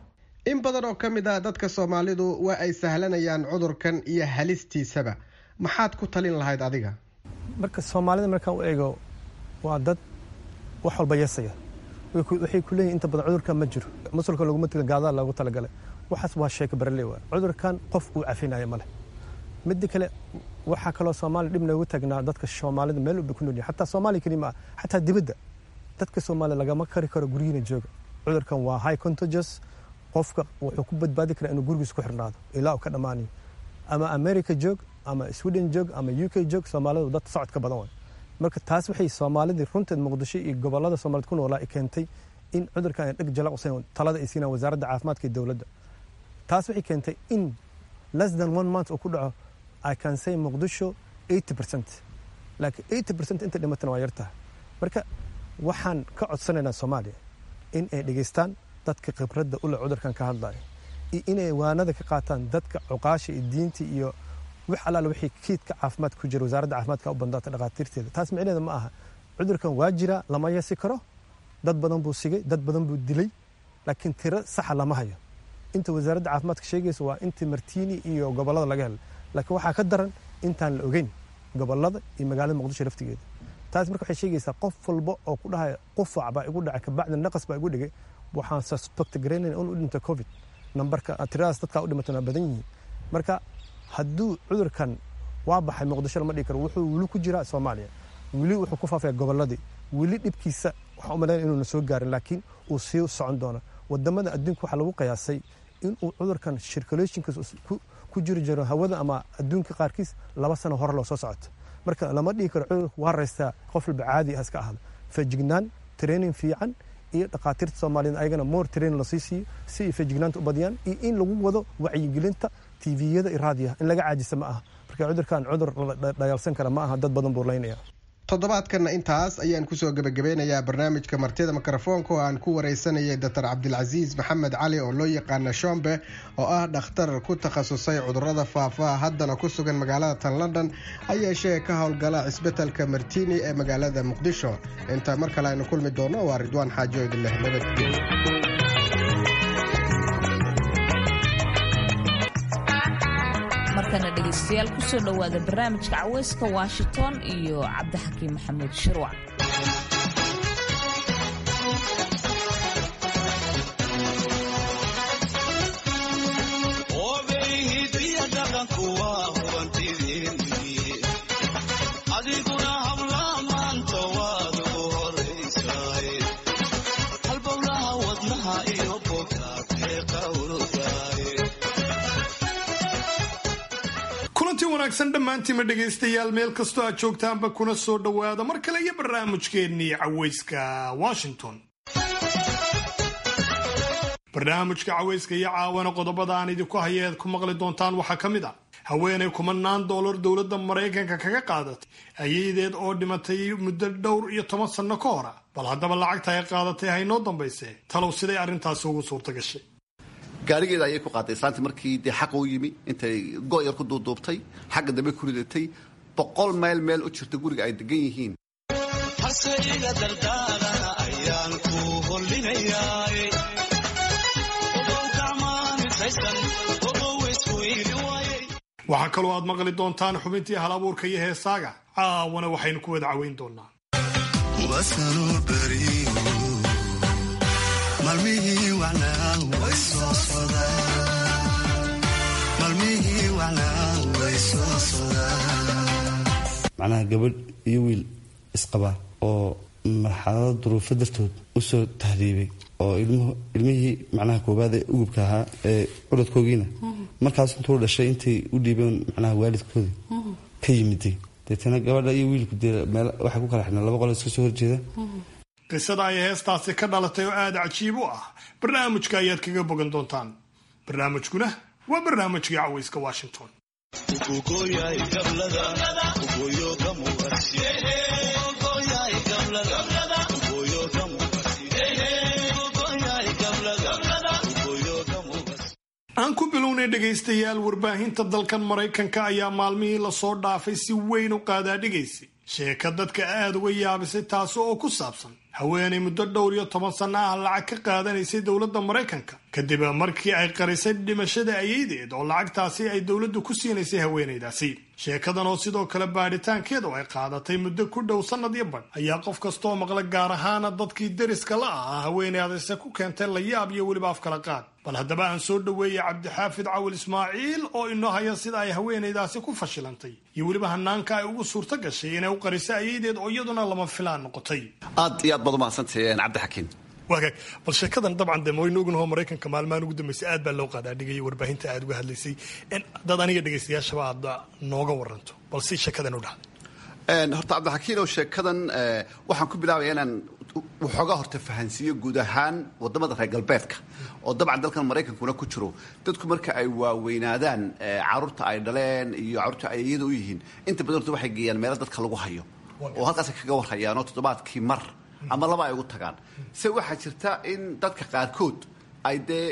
in badan oo ka mid ah dadka soomaalidu waa ay sahlanayaan cudurkan iyo halistiisaba maxaad ku talin lahayd adiga marka soomaalida markaan u eego waa dad wax walba yeesaya waxay ku leeyihin inta badan cudurkan ma jiro musulka laguma tegin gaadaa loogu talagalay waxaas waa sheeko barale waa cudurkan qof uu cafinaya ma leh midda kale waxaa kaloo soomaaliya dhib noogu tagnaa dadka soomaalida meel walba ku noolyihin xataa soomaaliya keliya ma ah xataa dibadda dadka soomaaliya lagama kari karo guryihiina jooga cudurkan waa high contagious qofka wuxuu ku badbaadi karaa inuu gurigiisa ku xirnaado ilaa uu ka dhammaanayo ama america joog ama sweden joog ama u k joog soomaalidu dad socodka badan way marka taas waxay soomaalidii runteed muqdisho iyo gobolada soomaaliyed ku noolaa keentay in cudurkan ay dheg jalaq usayn talada ay siinaan wasaaradda caafimaadka iyo dowladda taas waxay keentay in less than one month uu ku dhaco i can say muqdisho eighty percent laakiin eighty percent inta dhimatana waa yartahay marka waxaan ka codsanaynaa soomaaliya in ay dhegeystaan dadka khibradda ule cudurkan ka hadlaya iyo inay waanada ka qaataan dadka cuqaasha iyo diinta iyo wax allaale wixii kiidka caafimaadka ku jira wasaaradda caafimaadka u bandaata dhakhaatiirteeda taas micneheeda ma aha cudurkan waa jira lama yeesi karo dad badan buu sigay dad badan buu dilay laakiin tiro saxa lama hayo inta wasaaradda caafimaadka sheegaysa waa intii martiini iyo gobollada laga helay laakiin waxaa ka daran intaan la ogeyn gobollada iyo magaalada muqdisho laftigeeda taas marka waxay sheegaysaa qof walba oo ku dhahaya qufac baa igu dhacay kabacdi naqas baa igu dhigay waxaan suspect garaynayna in u dhinta covid nambarka tiradaas dadkaa u dhimatana waa badan yihiin marka hadduu cudurkan waa baxay muqdisho lama dhigi karo wuxuu weli ku jiraa soomaaliya weli wuxuu ku faafaya gobolladii weli dhibkiisa waxaan u malaynaya inuuna soo gaarin laakiin uu sii socon doono wadamada adduunka waxaa lagu qiyaasay inuu cudurkan circulationkiis ku jiri jiro hawada ama adduunka qaarkiis laba sano hore loo soo socoto marka lama dhigi karo cudurka waa raystaa qof walba caadi ah iska ahda fejignaan training fiican iyo dhakhaatiirta soomaaliyed ayagana more training lasii siiyo si ay fejignaanta u badiyaan iyo in lagu wado wacyigelinta tviyada iyo raadiyaha in laga caajisa ma aha marka cudurkan cudur la dhayalsan kara ma aha dad badan buu laynaya toddobaadkanna intaas ayaan kusoo gebagabeynayaa barnaamijka martida mikrofoonka oo aan ku wareysanayay doctor cabdilcasiis maxamed cali oo loo yaqaana shombe oo ah dhakhtar ku takhasusay cudurada faafa haddana ku sugan magaalada tan london ayeeshee ka howlgala cisbitalka martini ee magaalada muqdisho inta mar kale aynu kulmi doono waa ridwaan xaajo idinleh nabadgelyo markana dhegaystayaal kusoo dhowaada barnaamijka caweyska washington iyo cabdixakiim maxamuud shirwac wanaagsan dhammaantiima dhegaystayaal meel kastoo aad joogtaanba kuna soo dhowaada mar kale iyo barnaamijkeennii caweyska washington barnaamijka caweyska iyo caawana qodobada aan idinku haya eed ku maqli doontaan waxaa ka mid ah haweenay kumanaan doolar dowladda maraykanka kaga qaadatay ayadeed oo dhimatay muddo dhowr iyo toban sanno ka hora bal haddaba lacagta ay qaadatay haynoo dambayse talow siday arrintaasi ugu suurta gashay gaarigeeda ayay ku qaaday islaantii markii dee xaqa u yimi intay go-yar ku duuduubtay xagga dambe ku ridatay boqol mayl meel u jirta guriga ay degan yihiin waxaa kaloo aad maqli doontaan xubintii hal abuurka iyo heesaaga caawana waxaynu ku wada caweyn doonaa macnaha gabadh iyo wiil isqaba oo marxalado duruufo dartood usoo tahriibay oo ilmihii macnaha koobaad ee ugubka ahaa ee curadkoogiina markaas intuu dhashay intay u dhiibeen macnaha waalidkoodii ka yimiday deetana gabadha iyo wiilku dee meel waxay ku kala xidhnaa laba qolo iska soo horjeeda qisada ay heestaasi ka dhalatay oo aada cajiib u ah barnaamijka ayaad kaga bogan doontaan barnaamijkuna waa barnaamijkii cawayska washington aan ku bilownay dhegaystayaal warbaahinta dalkan maraykanka ayaa maalmihii lasoo dhaafay si weyn u qaadaadhigaysay sheeka dadka aada uga yaabisay taasi oo ku saabsan haweenay muddo dhowr iyo toban sanno ah lacag ka qaadanaysay dowladda maraykanka kadib markii ay qarisay dhimashada ayeydeed oo lacagtaasi ay dowladdu ku siinaysay haweenaydaasi sheekadan oo sidoo kale baadhitaankeedu ay qaadatay muddo ku dhow sannad iyo badh ayaa qof kastooo maqla gaar ahaana dadkii deriska la ahaa haweenaydase ku keentay layaab iyo weliba afkala qaad bal haddaba aan soo dhoweeyay cabdixaafid cawil ismaaciil oo inoo haya sida ay haweenaydaasi ku fashilantay iyo weliba hanaanka ay ugu suurto gashay inay u qariso ayeydeed oo iyaduna lama filaan noqotay aad iyo aad baad umahadsantahay cabdixakiin waagaag bal sheekadan dabcan de waynu ognaho maraykanka maalmahan ugu dambeysay aad baa loo qaadaadhigayay warbaahinta aad uga hadlaysay dad aniga dhegaystayaashaba aad nooga waranto bal si sheekadan u dhacday horta cabdixakiin oo sheekadan waxaan ku bilaabaya inaan waxoogaa horta fahansiiyo guud ahaan wadamada reer galbeedka oo dabcan dalkan maraykankuna ku jiro dadku marka ay waaweynaadaan caruurta ay dhaleen iyo caruurta ay iyada u yihiin inta badan horta waxay geeyaan meelo dadka lagu hayo oo halkaasay kaga warhayaan oo toddobaadkii mar ama laba ay ugu tagaan se waxaa jirta in dadka qaarkood ay dee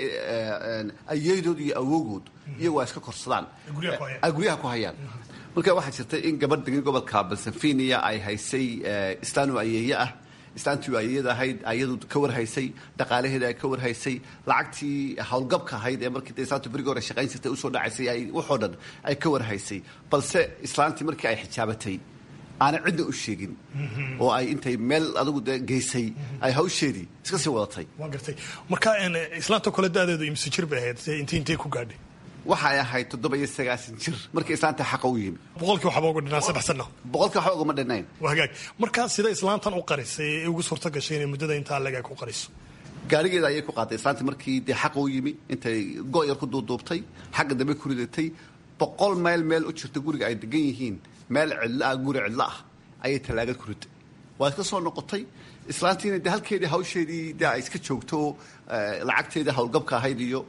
ayeydood iyo awoogood iyagoo ay iska korsadaan ay guryaha ku hayaan marka waxaa jirta in gabadh degan gobolka balsafiniya ay haysay islaanu ayeeye ah islaantii ayeyada ahayd ayadu ka warhaysay dhaqaalaheeda ay ka warhaysay lacagtii howlgabka ahayd ee markii islaantu berigi hore shaqayn jirtay usoo dhacaysay waxoo dhan ay ka warhaysay balse islaantii markii ay xijaabatay aanay cidna u sheegin oo ay intay meel adigu de geysay ay hawsheedii iska sii wadatay waa gartay marka islaanta kole da-deedu imse jir bay ahayd int intay ku gaadhay waxay ahayd toddoba iyo sagaasan jir markii islaanta xaqa u yimi boqolkii waxba uga dhinaan saddex sano boqolkii waxba ugama dhinayn waa hagaag markaa sida islaantan u qarisay ee ugu suurto gashay inay muddada intaa legaa ku qariso gaarigeeda ayay ku qaaday islaantii markii dee xaqa u yimi intay go-yar ku duuduubtay xagga dambe ku ridatay boqol mayl meel u jirta guriga ay degan yihiin meel cidlo ah guri cidlo ah ayay tallaagad ku riday waa iska soo noqotay islaantiina de halkeedii hawsheedii de ay iska joogto lacagteedii howlgabka ahayd iyo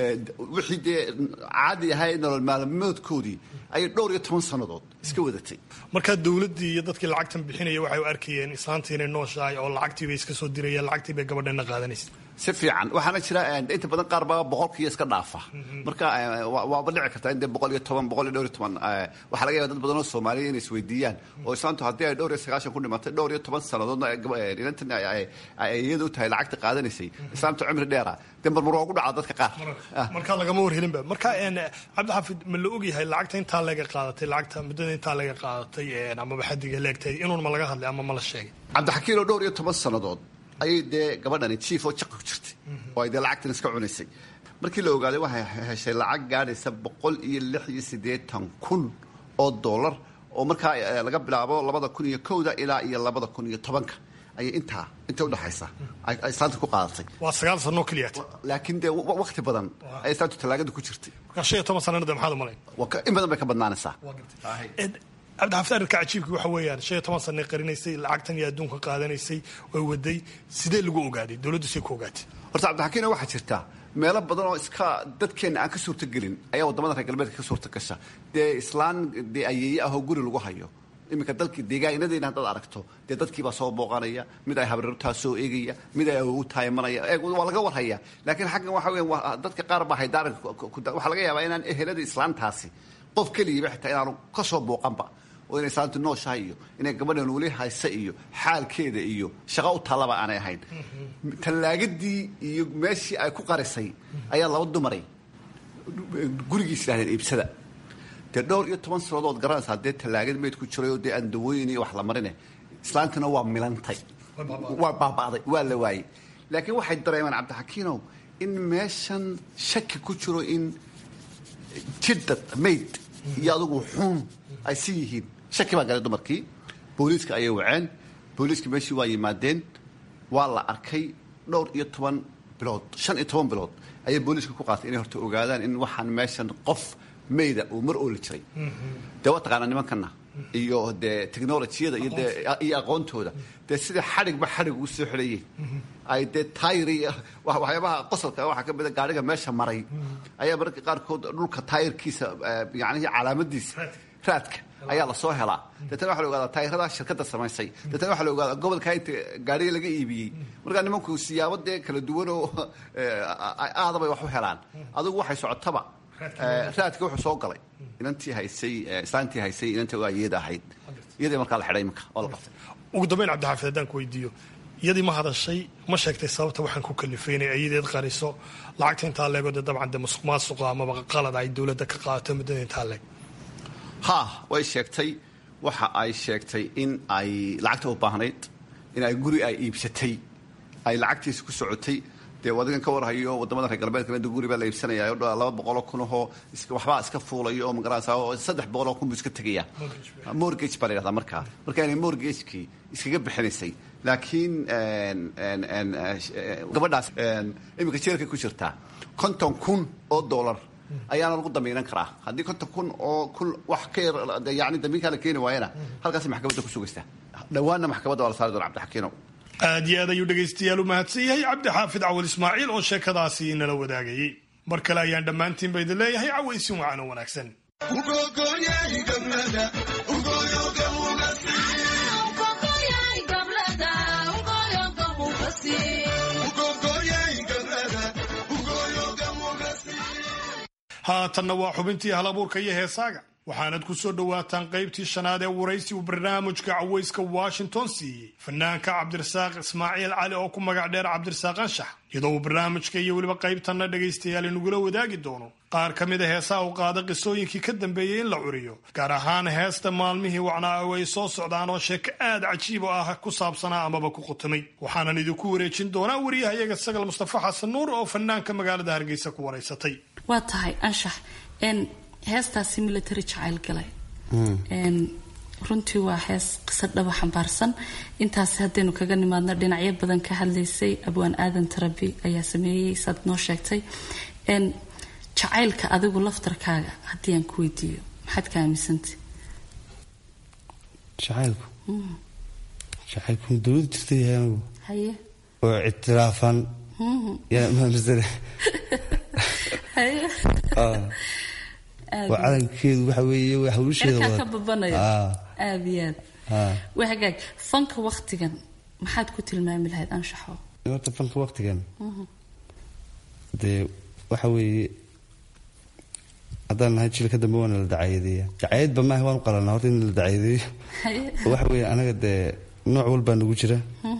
wixii dee caadi ahay nolol maalmoodkoodii ayay dhowr iyo toban sannadood iska wadatay markaa dowladdii iyo dadkii lacagtan bixinaya waxay u arkayeen islaantii inay nooshahay oo lacagtii bay iska soo dirayeen lacagtii bay gabadheena qaadanaysa si fiican waxaana jira inta badan qaar baa boqolkiiyo iska dhaafa marka waaba dhici kartaa in dee boqol iyo toban boqol iyo dhowr iyo toban waxaa laga yaba dad badan oo soomaaliya inay isweydiiyaan oo islaantu haddii ay dhowr iyo sagaashan ku dhimatay dhowr iyo toban sannadoodna inantan ay iyada u tahay lacagta qaadanaysay islaamta cimri dheera dee marmar waa ku dhacaa dadka qaar markaa lagama warhelinba marka cabdixaafid ma la ogyahay lacagta intaa laga qaadatay lacagta muddada intaa laga qaadatay amaba xadiga leegtay inuun ma laga hadlay ama ma la sheegay cabdixakiin oo dhowr iyo toban sannadood ayay dee gabadhani jiif oo jaqa ku jirtay oo ay dee lacagtan iska cunaysay markii la ogaaday waxay heshay lacag gaadhaysa boqol iyo lix iyo siddeetan kun oo dollar oo markaa laga bilaabo labada kun iyo kowda ilaa iyo labada kun iyo tobanka ayay intaa inta udhexaysa ay islaanta ku qaadatay waa sagaal sanoo keliyaat laakiin dee wakti badan ay islaantu tallaagada ku jirtay markaa shan iyo toban sanana de maxaad u malayn in badan bay ka badnaanaysaa cabdixaafid arrinka cajiibki waxa weeyaan shan iyo toban sanay qarinaysay lacagtan iyo adduunka qaadanaysay oy waday sidee lagu ogaaday dowladdu say ku ogaatay horta cabdixakiina waxaa jirta meelo badan oo iska dadkeenna aan ka suurtagelin ayaa waddamada reer galbeedka ka suurta gasha dee islaan dee ayeeye ahoo guri lagu hayo iminka dalkii deegaanadeyna haddaad aragto dee dadkiibaa soo booqanaya mid ay habrartaa soo eegaya mid ay awogu taayamanaya eeg waa laga warhaya laakiin xaggan waxa weya dadka qaar baa haydaaranka waxaa laga yaabaa inaan ehelada islaantaasi qof keligiiba xitaa inaanu ka soo booqanba oo inay islaantu nooshahay iyo inay gabadhan weli haysa iyo xaalkeeda iyo shaqo u tallaba aanay ahayn tallaagadii iyo meeshii ay ku qarisay ayaa laba dumaray gurigiis idhahdeen iibsada dee dhowr iyo toban sanadood garanaysaa dee tallaagad meyd ku jiray oo dee aan dawooyin iyo wax la marine islaantuna waa milantay waa baaba'day waa la waayey laakiin waxay dareemeen cabdixakiinow in meeshan shaki ku jiro in jidad mayd iyo adugu xuun ay si yihiin shaki baa galay dumarkii booliiska ayay waceen booliiska meeshii waa yimaadeen waa la arkay dhowr iyo toban bilood shan iyo toban bilood ayay booliiska ku qaatay inay horta ogaadaan in waxaan meeshan qof mayda uu mar ooli jiray dee waa taqaanaa nimankana iyo dee technolojiyada iyo dee iyo aqoontooda dee sida xadhigba xadhig ugu soo xidhayeen ay dee taayiri waxyaabaha qosolka waxaa ka mida gaadhiga meesha maray ayaa mararka qaarkood dhulka taayirkiisa yacnihi calaamadiisa raadka ayaa lasoo helaa deetana waxa la ogaadaa taayiradaa shirkadda samaysay deetana waxa la ogaadaa gobolka inta gaadhiga laga iibiyey markaa nimanku siyaabo dee kala duwanoo aadabay wax u helaan adugu waxay socotaba raadka wuxuu soo galay inantii haysay islaantii haysay inantii waa iyada ahayd iyadii markaa la xidhay iminka oo la qabtay ugu dambayn cabdixaafid haddaan ku weydiiyo iyadii ma hadashay ma sheegtay sababta waxaan ku kalifay inay ayadeed qariso lacagta intaa leego dee dabcan dee musuq maasuqa amaba qalad ay dowladda ka qaadato muddada intaa leeg ha way sheegtay waxa ay sheegtay in ay lacagta u baahnayd in ay guri ay iibsatay ay lacagtiisa ku socotay dee adigan ka warhayo wadamada reer galbeedka inta guri baa la iibsanaya laba boqoloo kunahoo waxbaa iska fuulayo oo magaranaysa oo saddex boqoloo kun buu iska tegaya mortgage baa la yidhahdaa markaa marka inay mortgagekii iskaga bixinaysay laakiin gabadhaas iminka jeelkay ku jirtaa konton kun oo dollar ayaana lagu damiinan karaa haddii konton kun oo kun wax ka yar yani damiinkaa la keeni waayana halkaasay maxkamadda ku sugaysaa dhowaanna maxkamadda waa la saari doona cabdixakiinow aad iyo aad ayuu dhegaystayaal u mahadsan yahay cabdixaafid cawal ismaaciil oo sheekadaasi nala wadaagayey mar kale ayaan dhammaantiinba idin leeyahay cawaysin wacan oo wanaagsan haatanna waa xubintii hal abuurka iyo heesaaga waxaanad ku soo dhowaataan qaybtii shanaad ee waraysi uu barnaamijka cawayska washington siiyey fanaanka cabdirasaaq ismaaciil cali oo ku magac dheer cabdirasaaq anshax iyadoo uu barnaamijka iyo weliba qaybtanna dhegaystayaal inagula wadaagi doono qaar ka mid a heesaha u qaada qisooyinkii ka dambeeyey in la curiyo gaar ahaan heesta maalmihii wacnaa oo ay soo socdaan oo sheeko aad cajiib oo ah ku saabsanaa amaba ku qutamay waxaanan idinku wareejin doonaa wariyahayaga sagal mustafa xasan nuur oo fanaanka magaalada hargeysa ku waraysatay waa tahay anshax heestaasi military jacayl galay runtii waa hees qisa dhaba xambaarsan intaas haddaynu kaga nimaadno dhinacyo badan ka hadlaysay abwaan aadan tarabi ayaa sameeyey saad noo sheegtay jacaylka adigu laftarkaaga haddii aan ku weydiiyo maxaad ka aaminsantay jacaylku jacaylku dowlad jirta yahay anigu haye oo ictiraafan yaa maamisane haye waa calankeedu waxa weeye waa hawlusheeda cirkaa ka babanayo aada iyo aad waa hagaag fanka waktigan maxaad ku tilmaami lahayd anshaxo horta fanka waktigan dee waxa weeye haddaan nahay jilka dambe waana la dacaayadeeya dacaayadba maaha waan u qalanaa horta in la dacaayadeeyo waxa weeye anaga dee nooc walbaa nagu jira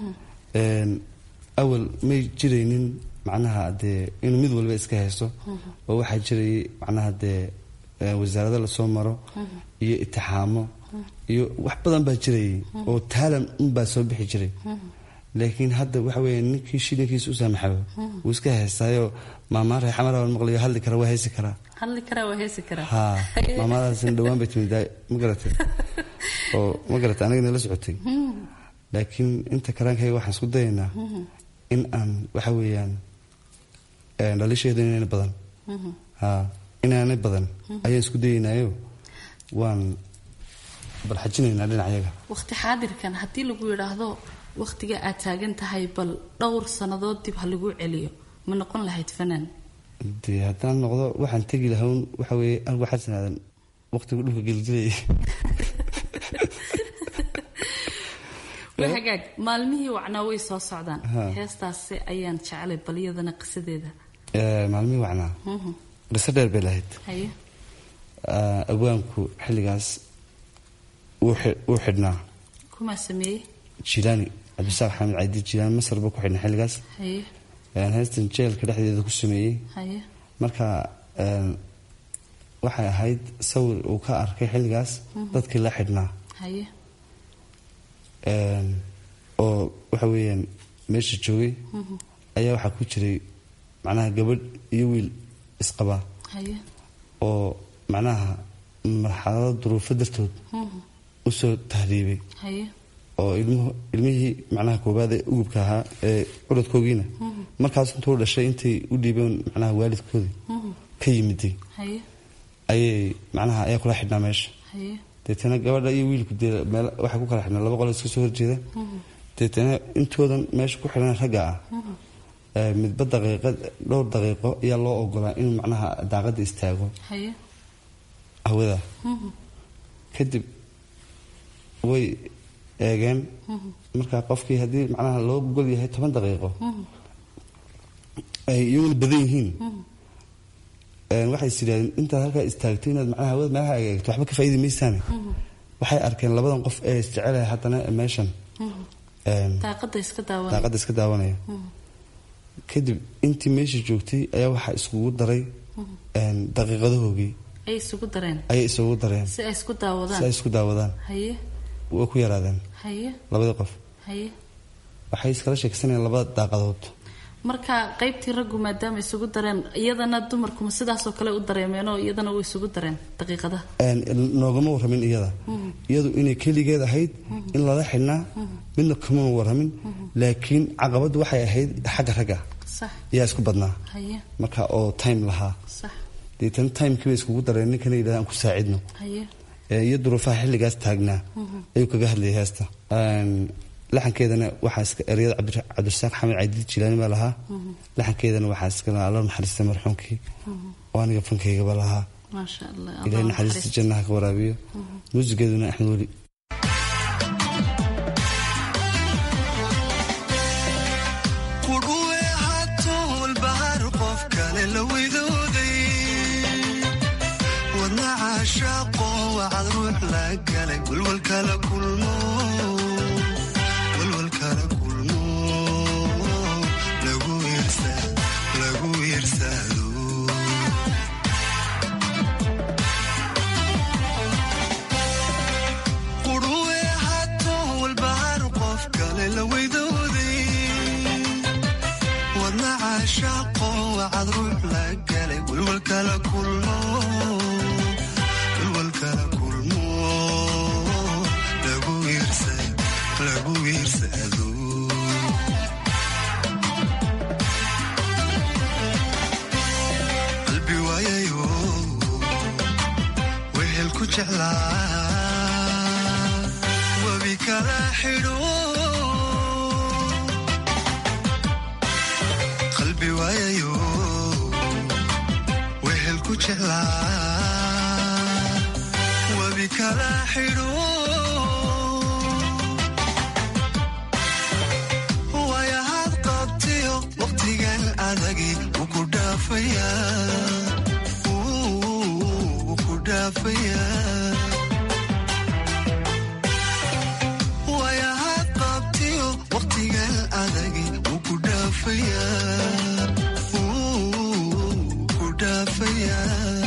awal may jiraynin macnaha dee inuu mid walba iska haysto oo waxaa jirayay macnaha dee wasaarado lasoo maro iyo itixaamo iyo wax badan baa jirayay oo taalan unbaa soo bixi jiray laakiin hadda waxa weeye ninkii shilinkiisa u saamaxaba wuu iska haystaayo maamaan reexamara maqlayo hadli kara waa haysi karaa hadli karaa waa heesi karaa ha maamadaasina dhowaan bay timid ma garatay oo ma garatay anagana la socotay laakiin inta karaankayga waxaan isku dayaynaa in aan waxa weeyaan dhalisheedu inaana badan ha inaanay badan ayaan isku dayaynayo waan balxajinaynaa dhinacayaga waqti xaadirkan haddii lagu yidhaahdo waqtiga aad taagan tahay bal dhowr sannadood dib ha lagu celiyo ma noqon lahayd fanaan dee haddaan noqdo waxaan tegi lahawn waxa weeye anigu xasanaadan waqtigu dhulka gelgelayay waa hagaag maalmihii wacnaa way soo socdaan Ha. heestaasi ayaan jeclay bal iyadana qisadeeda Ee, maalmihii wacnaa Mhm. qiso dheer bay lahayd haye Aa, abwaanku xilligaas wuu xi- wuu xidhnaa kumaa sameeyey jilaani cabdisaaq xamed caydi jilaani masar buu ku xidhnaa xilligaas haye Een, heestan jeelka dhexdeeda ku sameeyey haye marka een, waxay ahayd sawir uu ka arkay xilligaas Mhm. dadkii la xidhnaa haye Een, oo waxa weeyaan meesha joogay Mhm. ayaa waxaa ku jiray macnaha gabadh iyo wiil isqaba haye oo macnaha marxalado duruufo dartood Mhm. usoo tahriibay haye oo ilmuhu ilmihii macnaha koowaad ee ugubka ahaa ee curadkoogiina Mhm. markaas intuu dhashay intay u dhiibeen macnaha waalidkoodii Mhm. ka yimiday haye ayay macnaha ayaa kula xidhnaa meesha haye deetana gabadha iyo wiilku dee meel waxay ku kala xidhnaa laba qolo iska soo horjeeda Mhm. deetana intoodan meesha ku xidhan ragga ah Mhm. ee midba daqiiqad dhowr daqiiqo ayaa loo ogolaa inuu macnaha daaqada istaago haye hawada Mhm. kadib way eegeen Mhm. marka qofkii haddii macnaha loo gol yahay toban daqiiqo Mhm. ay iyaguna badan yihiin Mhm. een, waxay is yidhahdeen intaad halkaa istaagto inaad macnaha hawada meelaha eegto waxba ka faa'iidi maysaane Mhm. waxay arkeen labadan qof ee isjecelaya haddana meeshan Mhm. een, daaqada iska daawan daaqada iska daawanaya Mhm. kadib intii meesha joogtay ayaa waxaa iskugu daray Mhm. een, daqiiqadahoogii ay isugu dareen ayay isugu dareen si ay isku daawadaan si ay isku daawadaan haye way ku yaraadeen haye labadii qof haye waxay iskala sheegsanayeen labada daaqadood marka qaybtii raggu maadaama isugu dareen iyadana dumarkuma sidaasoo kale u dareemeenoo iyadana way isugu dareen daqiiqadaha Een, noogama warramin iyada Mhm. iyadu inay keligeed ahayd in lala xidhnaa midna kamana warramin laakiin caqabaddu waxay ahayd xagga ragga sax ayaa isku badnaa haye marka oo time lahaa sax deetana timekii bay iskugu dareen ninkana yidhahda aan ku saacidno haye Ee, iyo duruufaha xilligaas taagnaa Mhm. ayuu kaga hadlayay heesta Een, laxankeedana waxaa iska ereyada cabdi- cabdirasaaq xamed cadiid jilaani baa lahaa Mhm. laxankeedana waxaa iska lahaa alla naxariista marxuumkii Mhm. oo aniga fankaygaba lahaa maasha allah ilaahay Allah naxariista naxariisto. jannaha ka waraabiyo Mhm. muusigeeduna axmed weli qudhuwe hatool bahar qof kale la widooday wadna caashaaqo wacad ruux la galay walwalkala kulmo walwalkala kulmo lagu wiirsa- lagu wiirsado qudhuwe hatool bahar qof kale la widooday wadna caashaaqo wacad ruux la galay walwalkala kulmo walwalkala kulmo lagu wiirsa- lagu wiirsado qalbi waayayo wehel ku jeclaa wabi kala xidho qalbi waayayo wehel ku jeclaa wabi kala xidho waayahaad qabtiyo waqtigan adagi wuu ku dhaafayaa wuu ku dhaafayaa waayahaad qabtiyo waqtigan adagi wuu ku dhaafayaa wuu ku dhaafayaa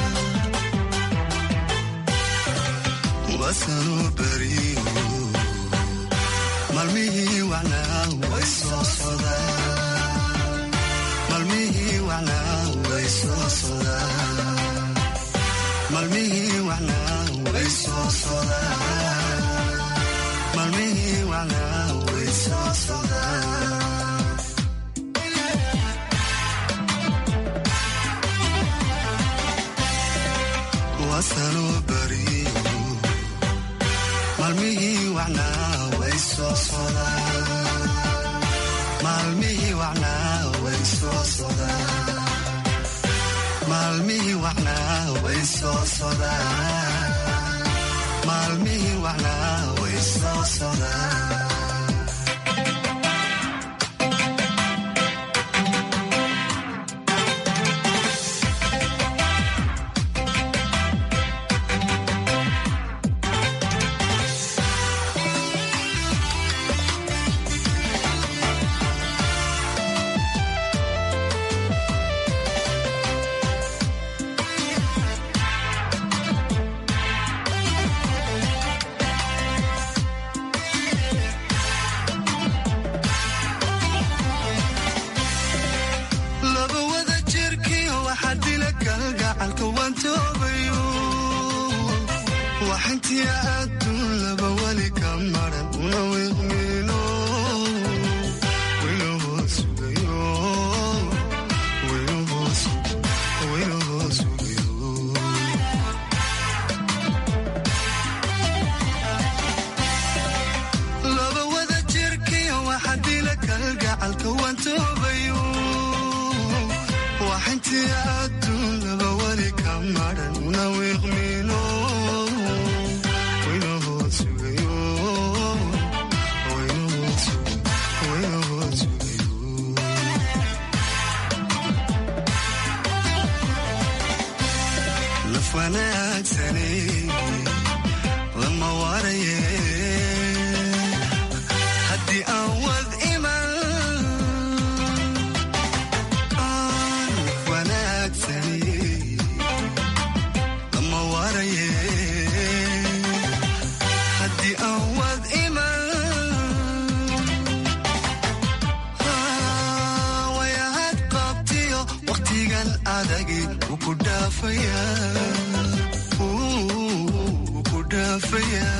wasanoo beriyo maalmihii wacnaa way soo sodaan maalmihii wacnaa way soo sodaan maalmihii wacnaa way soo sodaan maalmihii wacnaa way soo sodaan wasanoo beriyo maalmihii wacnaa way soo sodaan maalmihii wacnaa way soo sodaan maalmihii wacnaa way soo sodaan maalmihii wacnaa way soo sodaan gacalka waan toobayo waxintii adduun laba weli ka maran una wiiqmiino wayna hoos sugayo wayna hoos wayna hoos sugayo laba wada jirkiyo waxa dila kalgacalka waan toobayo waxintii adduun laba weli ka maran una wiiqmiino wayna hoos sugayo wayna hoos wayna hoos sugayo laf wanaagsane lama waaraye haddii aan wad iman laf wanaagsane lama waaraye haddii aan wad iman wayahad qabtiyo waqtigan adagi wuu ku dhaafaya wuu ku dhaafaya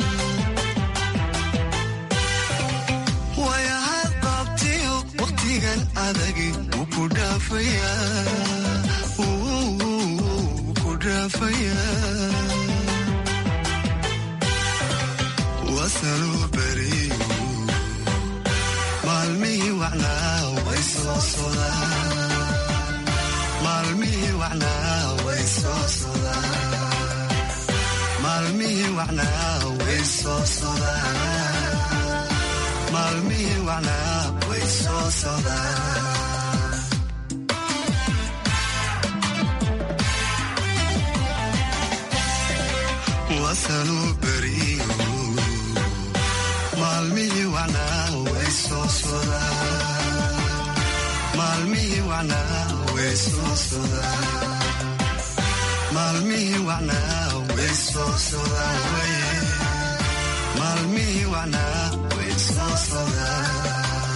wayahad qabtiyo waqtigan adagi wuu ku dhaafaya wuu ku dhaafaya wasanuu beriyo maalmihii wacnaa way soo sodaan maalmihii wacnaa way soo sodaan maalmihii wacnaa way soo sodaan maalmihii wacnaa way soo sodaan wasanuu beriyo maalmihii wacnaa way soo sodaan maalmihii wacnaa way soo sodaan maalmihii wacnaa way soo sodaan waye maalmihii wacnaa way soo sodaan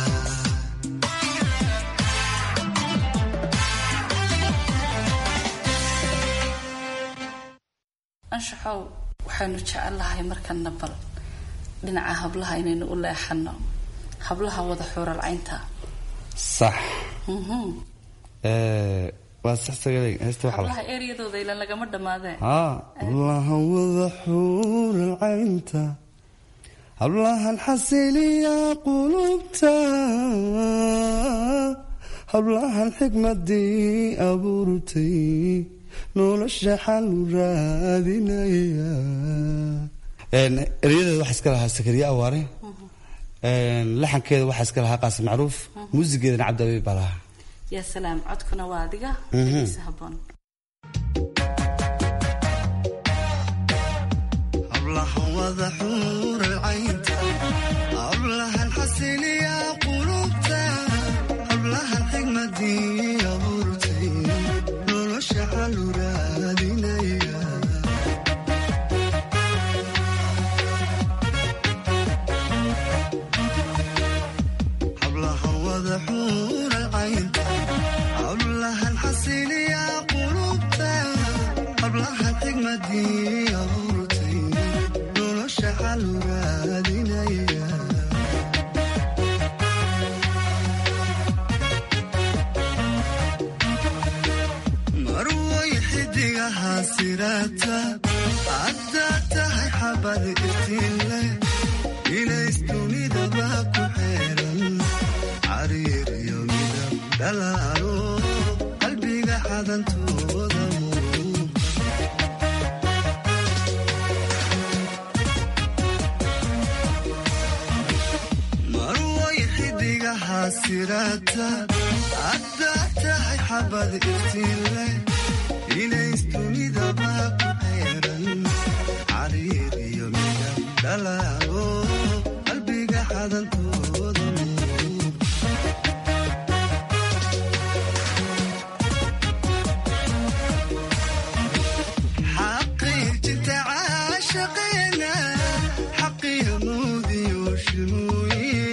anshaxow waxaanu jecellahay markana bal dhinaca hablaha inaynu u leexano hablaha wada xuuralcaynta sax Mhm. ee, waa sax sagalay heesta waxaa la hablaha eryadooda ilan lagama dhammaadeen haa hablahan wada xuural caynta hablahan xasiliya qulubta hablahan xikmadii abuurtay nolosha xalu raadinaya Een, eryadeeda waxaa iska lahaa sakariye awaare Een, laxankeeda waxaa iska lahaa qaasim macruuf muusigeedana cabdi baa lahaa yaa salaam codkuna waa adiga Mhm. dhegeysa habboon hablahan wada xuural caynta hablahan xasiliya qulubta hablahan xigmadii abuurtay nolosha xalu raadinaya hablahan wada xuural caynta hablahan xasiliya qulubta hablahan xigmadii abuurtay nolosha xalu raadinaya marway xidigaha sirata haddaa tahay xabad iftiinleh inays dunidaba ku xeeran cariir iyo midab dhalaalo qalbiga xadantooda muuqa marway xidigaha sirata haddaa tahay xabad iftiinleh inays dunidaba ku xeeran cariir iyo midab dhalaalo qalbiga xadantooda muuqa xaqiijinta caashaqeena xaqiyo nuudiyo shimooye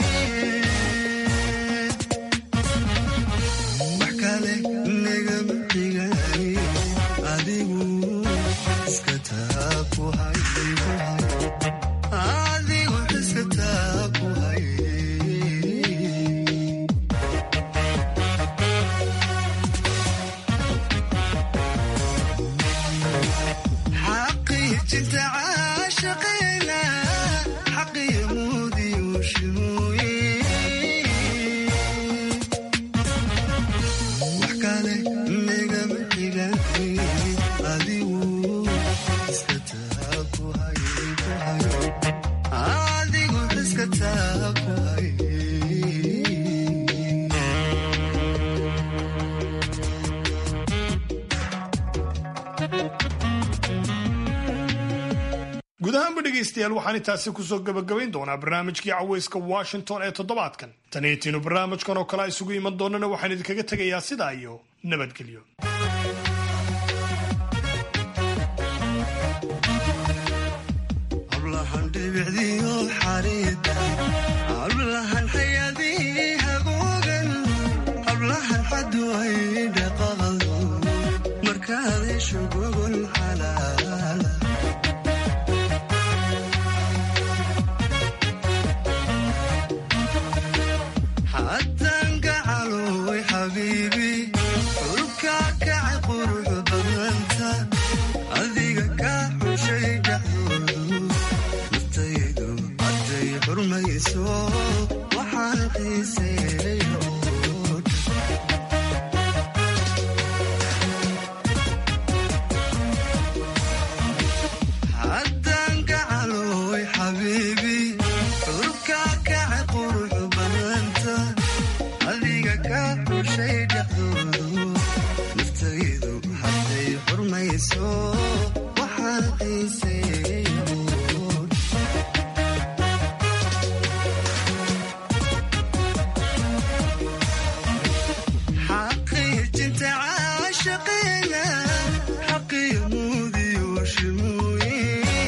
wax kale nagama xigaani adigu iska taa ku hay adigu iska taa ku hay xaqiijinta caashaqeena xaqiyo mudiyo shimooye wax kale nagama xigan adigu iska taa ku hay ku hay adigu iska taa ku hay guud ahaanba dhegaystayaal waxaan intaasi kusoo gebagabayn doonaa barnaamijkii caweyska washington ee toddobaadkan taniitiinu barnaamijkan oo kale isugu iman doonana waxaan idinkaga tegayaa sidaa iyo nabadgelyo hablahan dhibicdiyo xariida hablahan xayadii hagoogan hablahan xadu ay dhaqaqado markaad hesho gogol xalaala xataan gacaloy xabiibi xulka kacay qurux badnanta adiga ka xushay dhexdoodu naftaydu hadday xurmayso waxaan xiiseeyo haddaan gacaloy xabiibi xulka kacay qurux badnanta adiga ka xushay dhexdoodu naftaydu hadday xurmayso waxaan xiiseeyo xaqiijinta caashaqeena xaqiyo mudiyo shimooye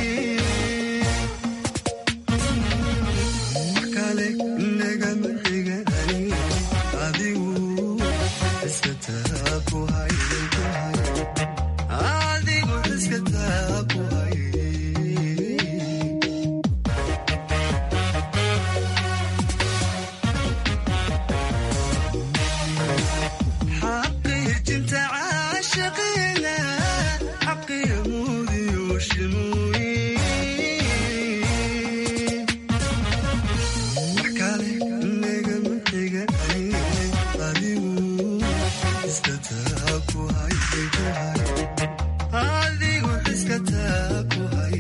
wax kale nagama xigani adigu iska taa ku hay ku hay adigu iska taa ku hay xaqiijinta caashaqeena xaqiyo mudiyo shimooye wax kale nagama xigani adigu iska taa ku hay ku hay adigu iska taa ku hay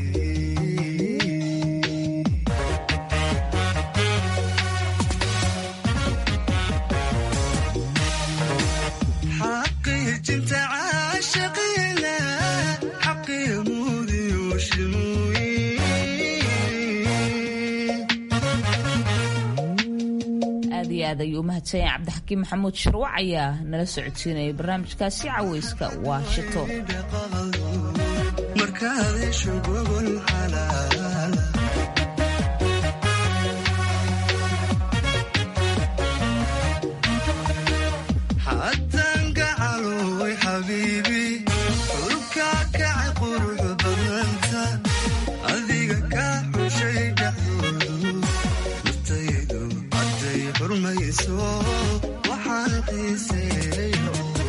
xaqiijinta caashaqeena xaqiyo mudiyo shimooye aad iyo aad ayuu u mahadsan yahay cabdixakiim maxamuud shirwac ayaa nala socodsiinayay barnaamijkaasi caweyska washington markaad hesho gogol xalaala xataan gacaloy xabiibi xulka kacay qurux badnanta adiga ka xushay dhexdoodu naftaydu hadday xurmayso waxaan xiiseeyo